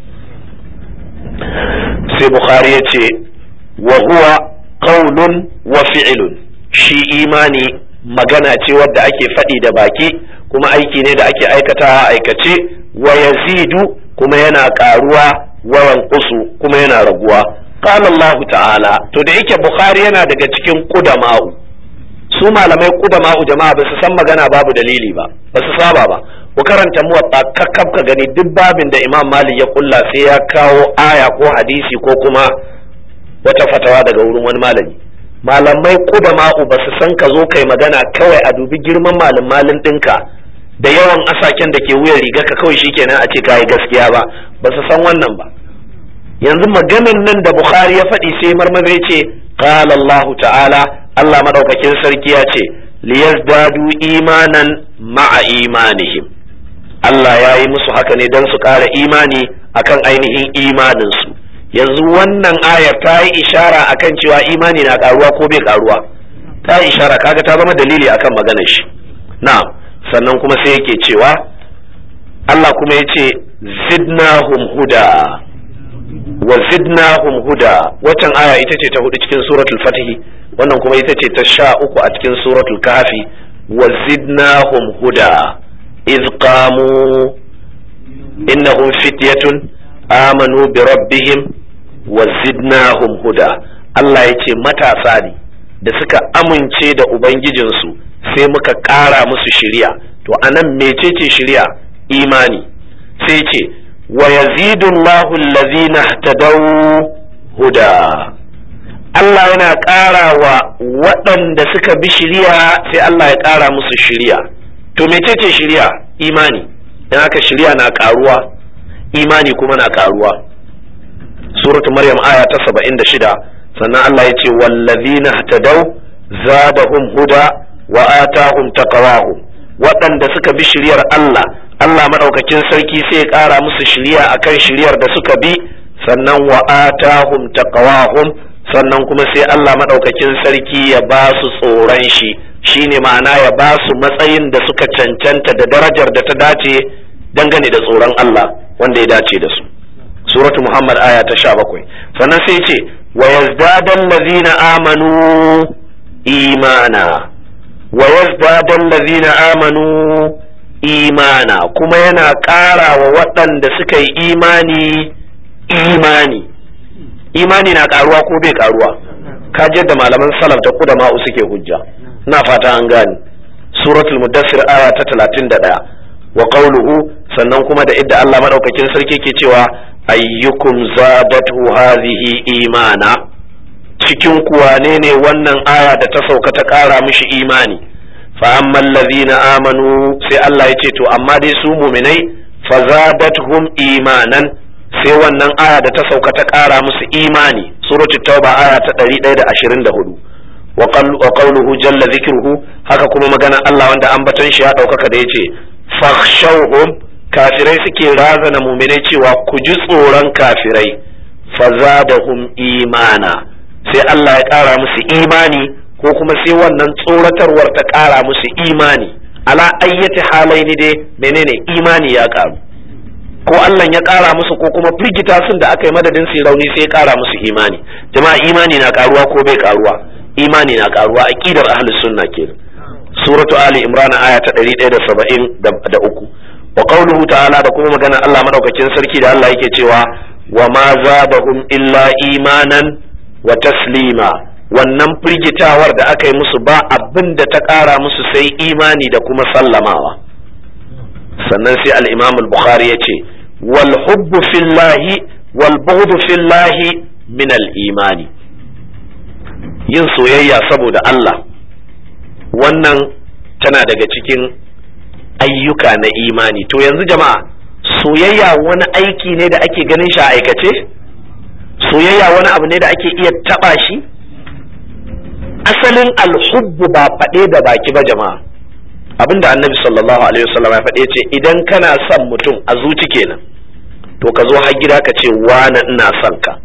sai bukhari ya ce wa huwa qaulun wa fi'lun shi imani magana ce wadda ake faɗi da baki kuma aiki ne da ake aikata a aikace wa yazidu kuma yana ƙaruwa wa yanqusu kuma yana raguwa qala Allah ta'ala to da yake bukhari yana daga cikin qudama'u su malamai qudama'u jama'a ba su san magana babu dalili ba ba su saba ba ku karanta muwatta kakkab ka gani duk babin da imam malik ya kulla sai ya kawo aya ko hadisi ko kuma wata fatawa daga wurin wani malami malamai qudama'u ba su san ka zo kai magana kawai a dubi girman malam malin ɗinka da yawan asaken da ke wuyan riga ka kawai shikenan a ce kayi gaskiya ba ba su san wannan ba yanzu maganan nan da bukhari ya faɗi sai marmaza ya ce qala Allah ta'ala Allah madaukakin sarki ya ce liyazdadu imanan ma'a imanihim Allah ya yi musu haka ne don su ƙara imani akan ainihin imaninsu yanzu wannan ayar ta yi ishara akan cewa imani na ƙaruwa ko bai ƙaruwa ta yi ishara kaga ta zama dalili akan maganar shi na'am sannan kuma sai yake cewa Allah kuma ya ce zidnahum huda wa zidnahum huda waccan aya ita ce ta hudu cikin suratul fatih wannan kuma ita ce ta sha uku a cikin suratul kafi wa zidnahum huda iz qamu innahum fityatun amanu bi rabbihim wa zidnahum huda Allah ya ce matasa ne da suka amince da ubangijinsu sai muka ƙara musu shiriya to anan mecece shiriya imani sai ce wa yazidu Allahu allazina ihtadaw huda Allah yana ƙara wa waɗanda suka bi shiriya sai Allah ya ƙara musu shiriya to mecece shiriya imani dan haka shiriya na ƙaruwa imani kuma na ƙaruwa suratu maryam aya ta 76 sannan Allah ya ce wallazina ihtadaw zadahum huda wa atahum taqwahum waɗanda suka bi shiryar Allah Allah maɗaukakin sarki sai ya ƙara musu shirya akan shiryar da suka bi sannan wa atahum taqwahum sannan kuma sai Allah maɗaukakin sarki ya ba su tsoron shi shine ma'ana ya ba su matsayin da suka cancanta da darajar da ta dace dangane da tsoron Allah wanda ya dace da su suratu Muhammad aya ta 17 sannan sai ce wa yazdadan lazina amanu imana wa yazdadan lazina amanu imana kuma yana ƙara wa waɗanda suka yi imani imani imani na ƙaruwa ko bai ƙaruwa kaji da malaman salaf da kudama'u suke hujja na fata an gane suratul mudassir aya ta talatin da ɗaya wa qawluhu sannan kuma da idda Allah madaukakin sarki ke cewa ayyukum zadatu hadhihi imana cikin kuwa ne ne wannan aya da ta sauka ta ƙara mishi imani fa amman ladhina amanu sai Allah ya ce to amma dai su mu'minai fazadathum imanan sai wannan aya da ta sauka ta ƙara musu imani suratul tauba aya ta 124 wa qawluhu jalla dhikruhu haka kuma magana Allah wanda ambaton shi ya ɗaukaka da yace fakhshawhum kafirai suke razana muminai cewa ku ji tsoron kafirai fazadahum imana sai Allah ya ƙara musu imani ko kuma sai wannan tsoratarwar ta ƙara musu imani ala ayyati halaini dai menene imani ya ƙaru ko Allah ya ƙara musu ko kuma firgita sun da aka yi madadin su rauni sai ya ƙara musu imani jama'a imani na ƙaruwa ko bai ƙaruwa imani na ƙaruwa aqidar ahlus sunna kenan suratu ali imran aya ta 173 wa qawluhu ta'ala da kuma magana Allah madaukakin sarki da Allah yake cewa wa ma zadahum illa imanan wa taslima wannan firgitawar da aka yi musu ba abin da ta ƙara musu sai imani da kuma sallamawa sannan sai al-imam al-bukhari ya ce wal hubbu fillahi wal bughdu fillahi min al-imani yin soyayya saboda Allah wannan tana daga cikin ayyuka na imani to yanzu jama'a soyayya wani aiki ne da ake ganin shi a aikace soyayya wani abu ne da ake iya taba shi asalin alhubbu ba faɗe da baki ba jama'a abinda annabi sallallahu alaihi wasallam ya faɗe ce idan kana son mutum a zuci kenan to ka zo har gida ka ce wani ina son ka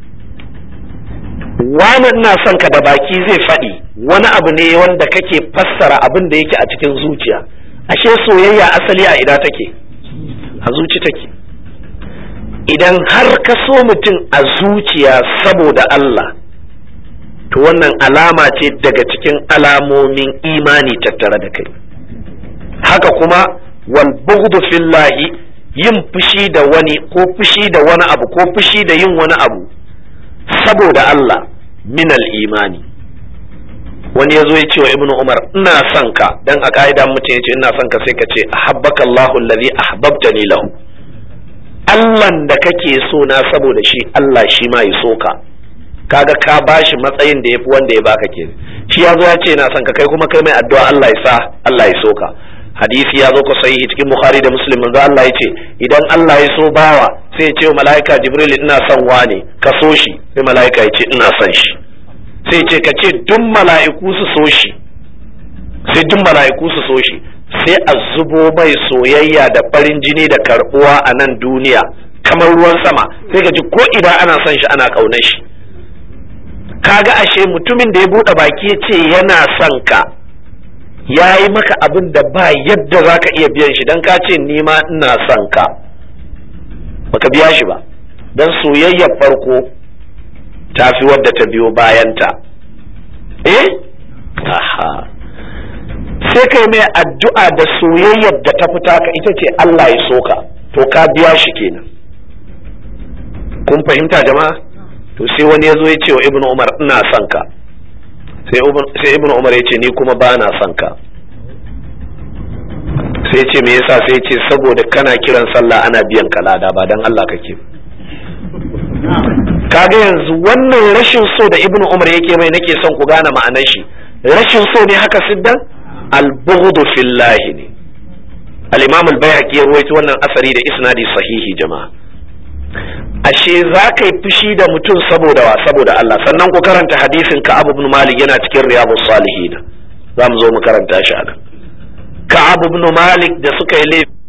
wani ina son ka da baki zai faɗi wani abu ne wanda kake fassara abin da yake a cikin zuciya ashe soyayya asali a ina take a zuci take idan har ka so mutum a zuciya saboda Allah to wannan alama ce daga cikin alamomin imani tattare da kai haka kuma wal bughdu fillahi yin fushi da wani ko fushi da wani abu ko fushi da yin wani abu saboda Allah minal imani wani ya zo ya ce wa ibnu umar ina son ka dan a ka'idan mutum ya ce ina son ka sai ka ce ahabbaka Allahu allazi ahbabtani lahu Allahn da kake so na saboda shi Allah shi ma ya so ka kaga ka bashi matsayin da yafi wanda ya baka ke shi ya zo ya ce ina son ka kai kuma kai mai addu'a Allah ya sa Allah ya so ka hadisi ya zo ka sahihi cikin bukhari da muslim manzo Allah ya ce idan Allah ya so bawa sai ya ce wa mala'ika jibril ina son wane ka so shi sai mala'ika ya ce ina son shi sai ce ka ce duk mala'iku su so shi sai duk mala'iku su so shi sai a zubo mai soyayya da farin jini da karbuwa a nan duniya kamar ruwan sama sai ka ji ko idan ana son shi ana ƙaunar shi kaga ashe mutumin da ya buɗe baki ya ce yana son ka ya yi maka abin da ba yadda za ka iya biyan shi don ka ce nima ina son ka baka biya shi ba don soyayyar farko ta fi wadda ta biyo bayanta eh aha sai kai mai addu'a da soyayyar da ta fita ka ita ce Allah ya soka to ka biya shi kenan kun fahimta jama'a to sai wani ya zo ya ce wa ibnu umar ina son ka sai ibnu umar ya ce ni kuma ba na son ka sai ce me yasa sai ce saboda kana kiran sallah ana biyan ka lada ba dan Allah kake kaga yanzu wannan rashin so da ibnu umar yake mai nake son ku gane ma'anar shi rashin so ne haka siddan al-bughdu fillahi ne al-imam al-bayhaqi ya rawaito wannan asari da isnadi sahihi jama'a ashe za ka yi fushi da mutum saboda wa saboda Allah sannan ku karanta hadisin Ka'ab ibn Malik yana cikin Riyadus Salihin za mu zo mu karanta shi a nan Ka'ab ibn Malik da suka yi laifi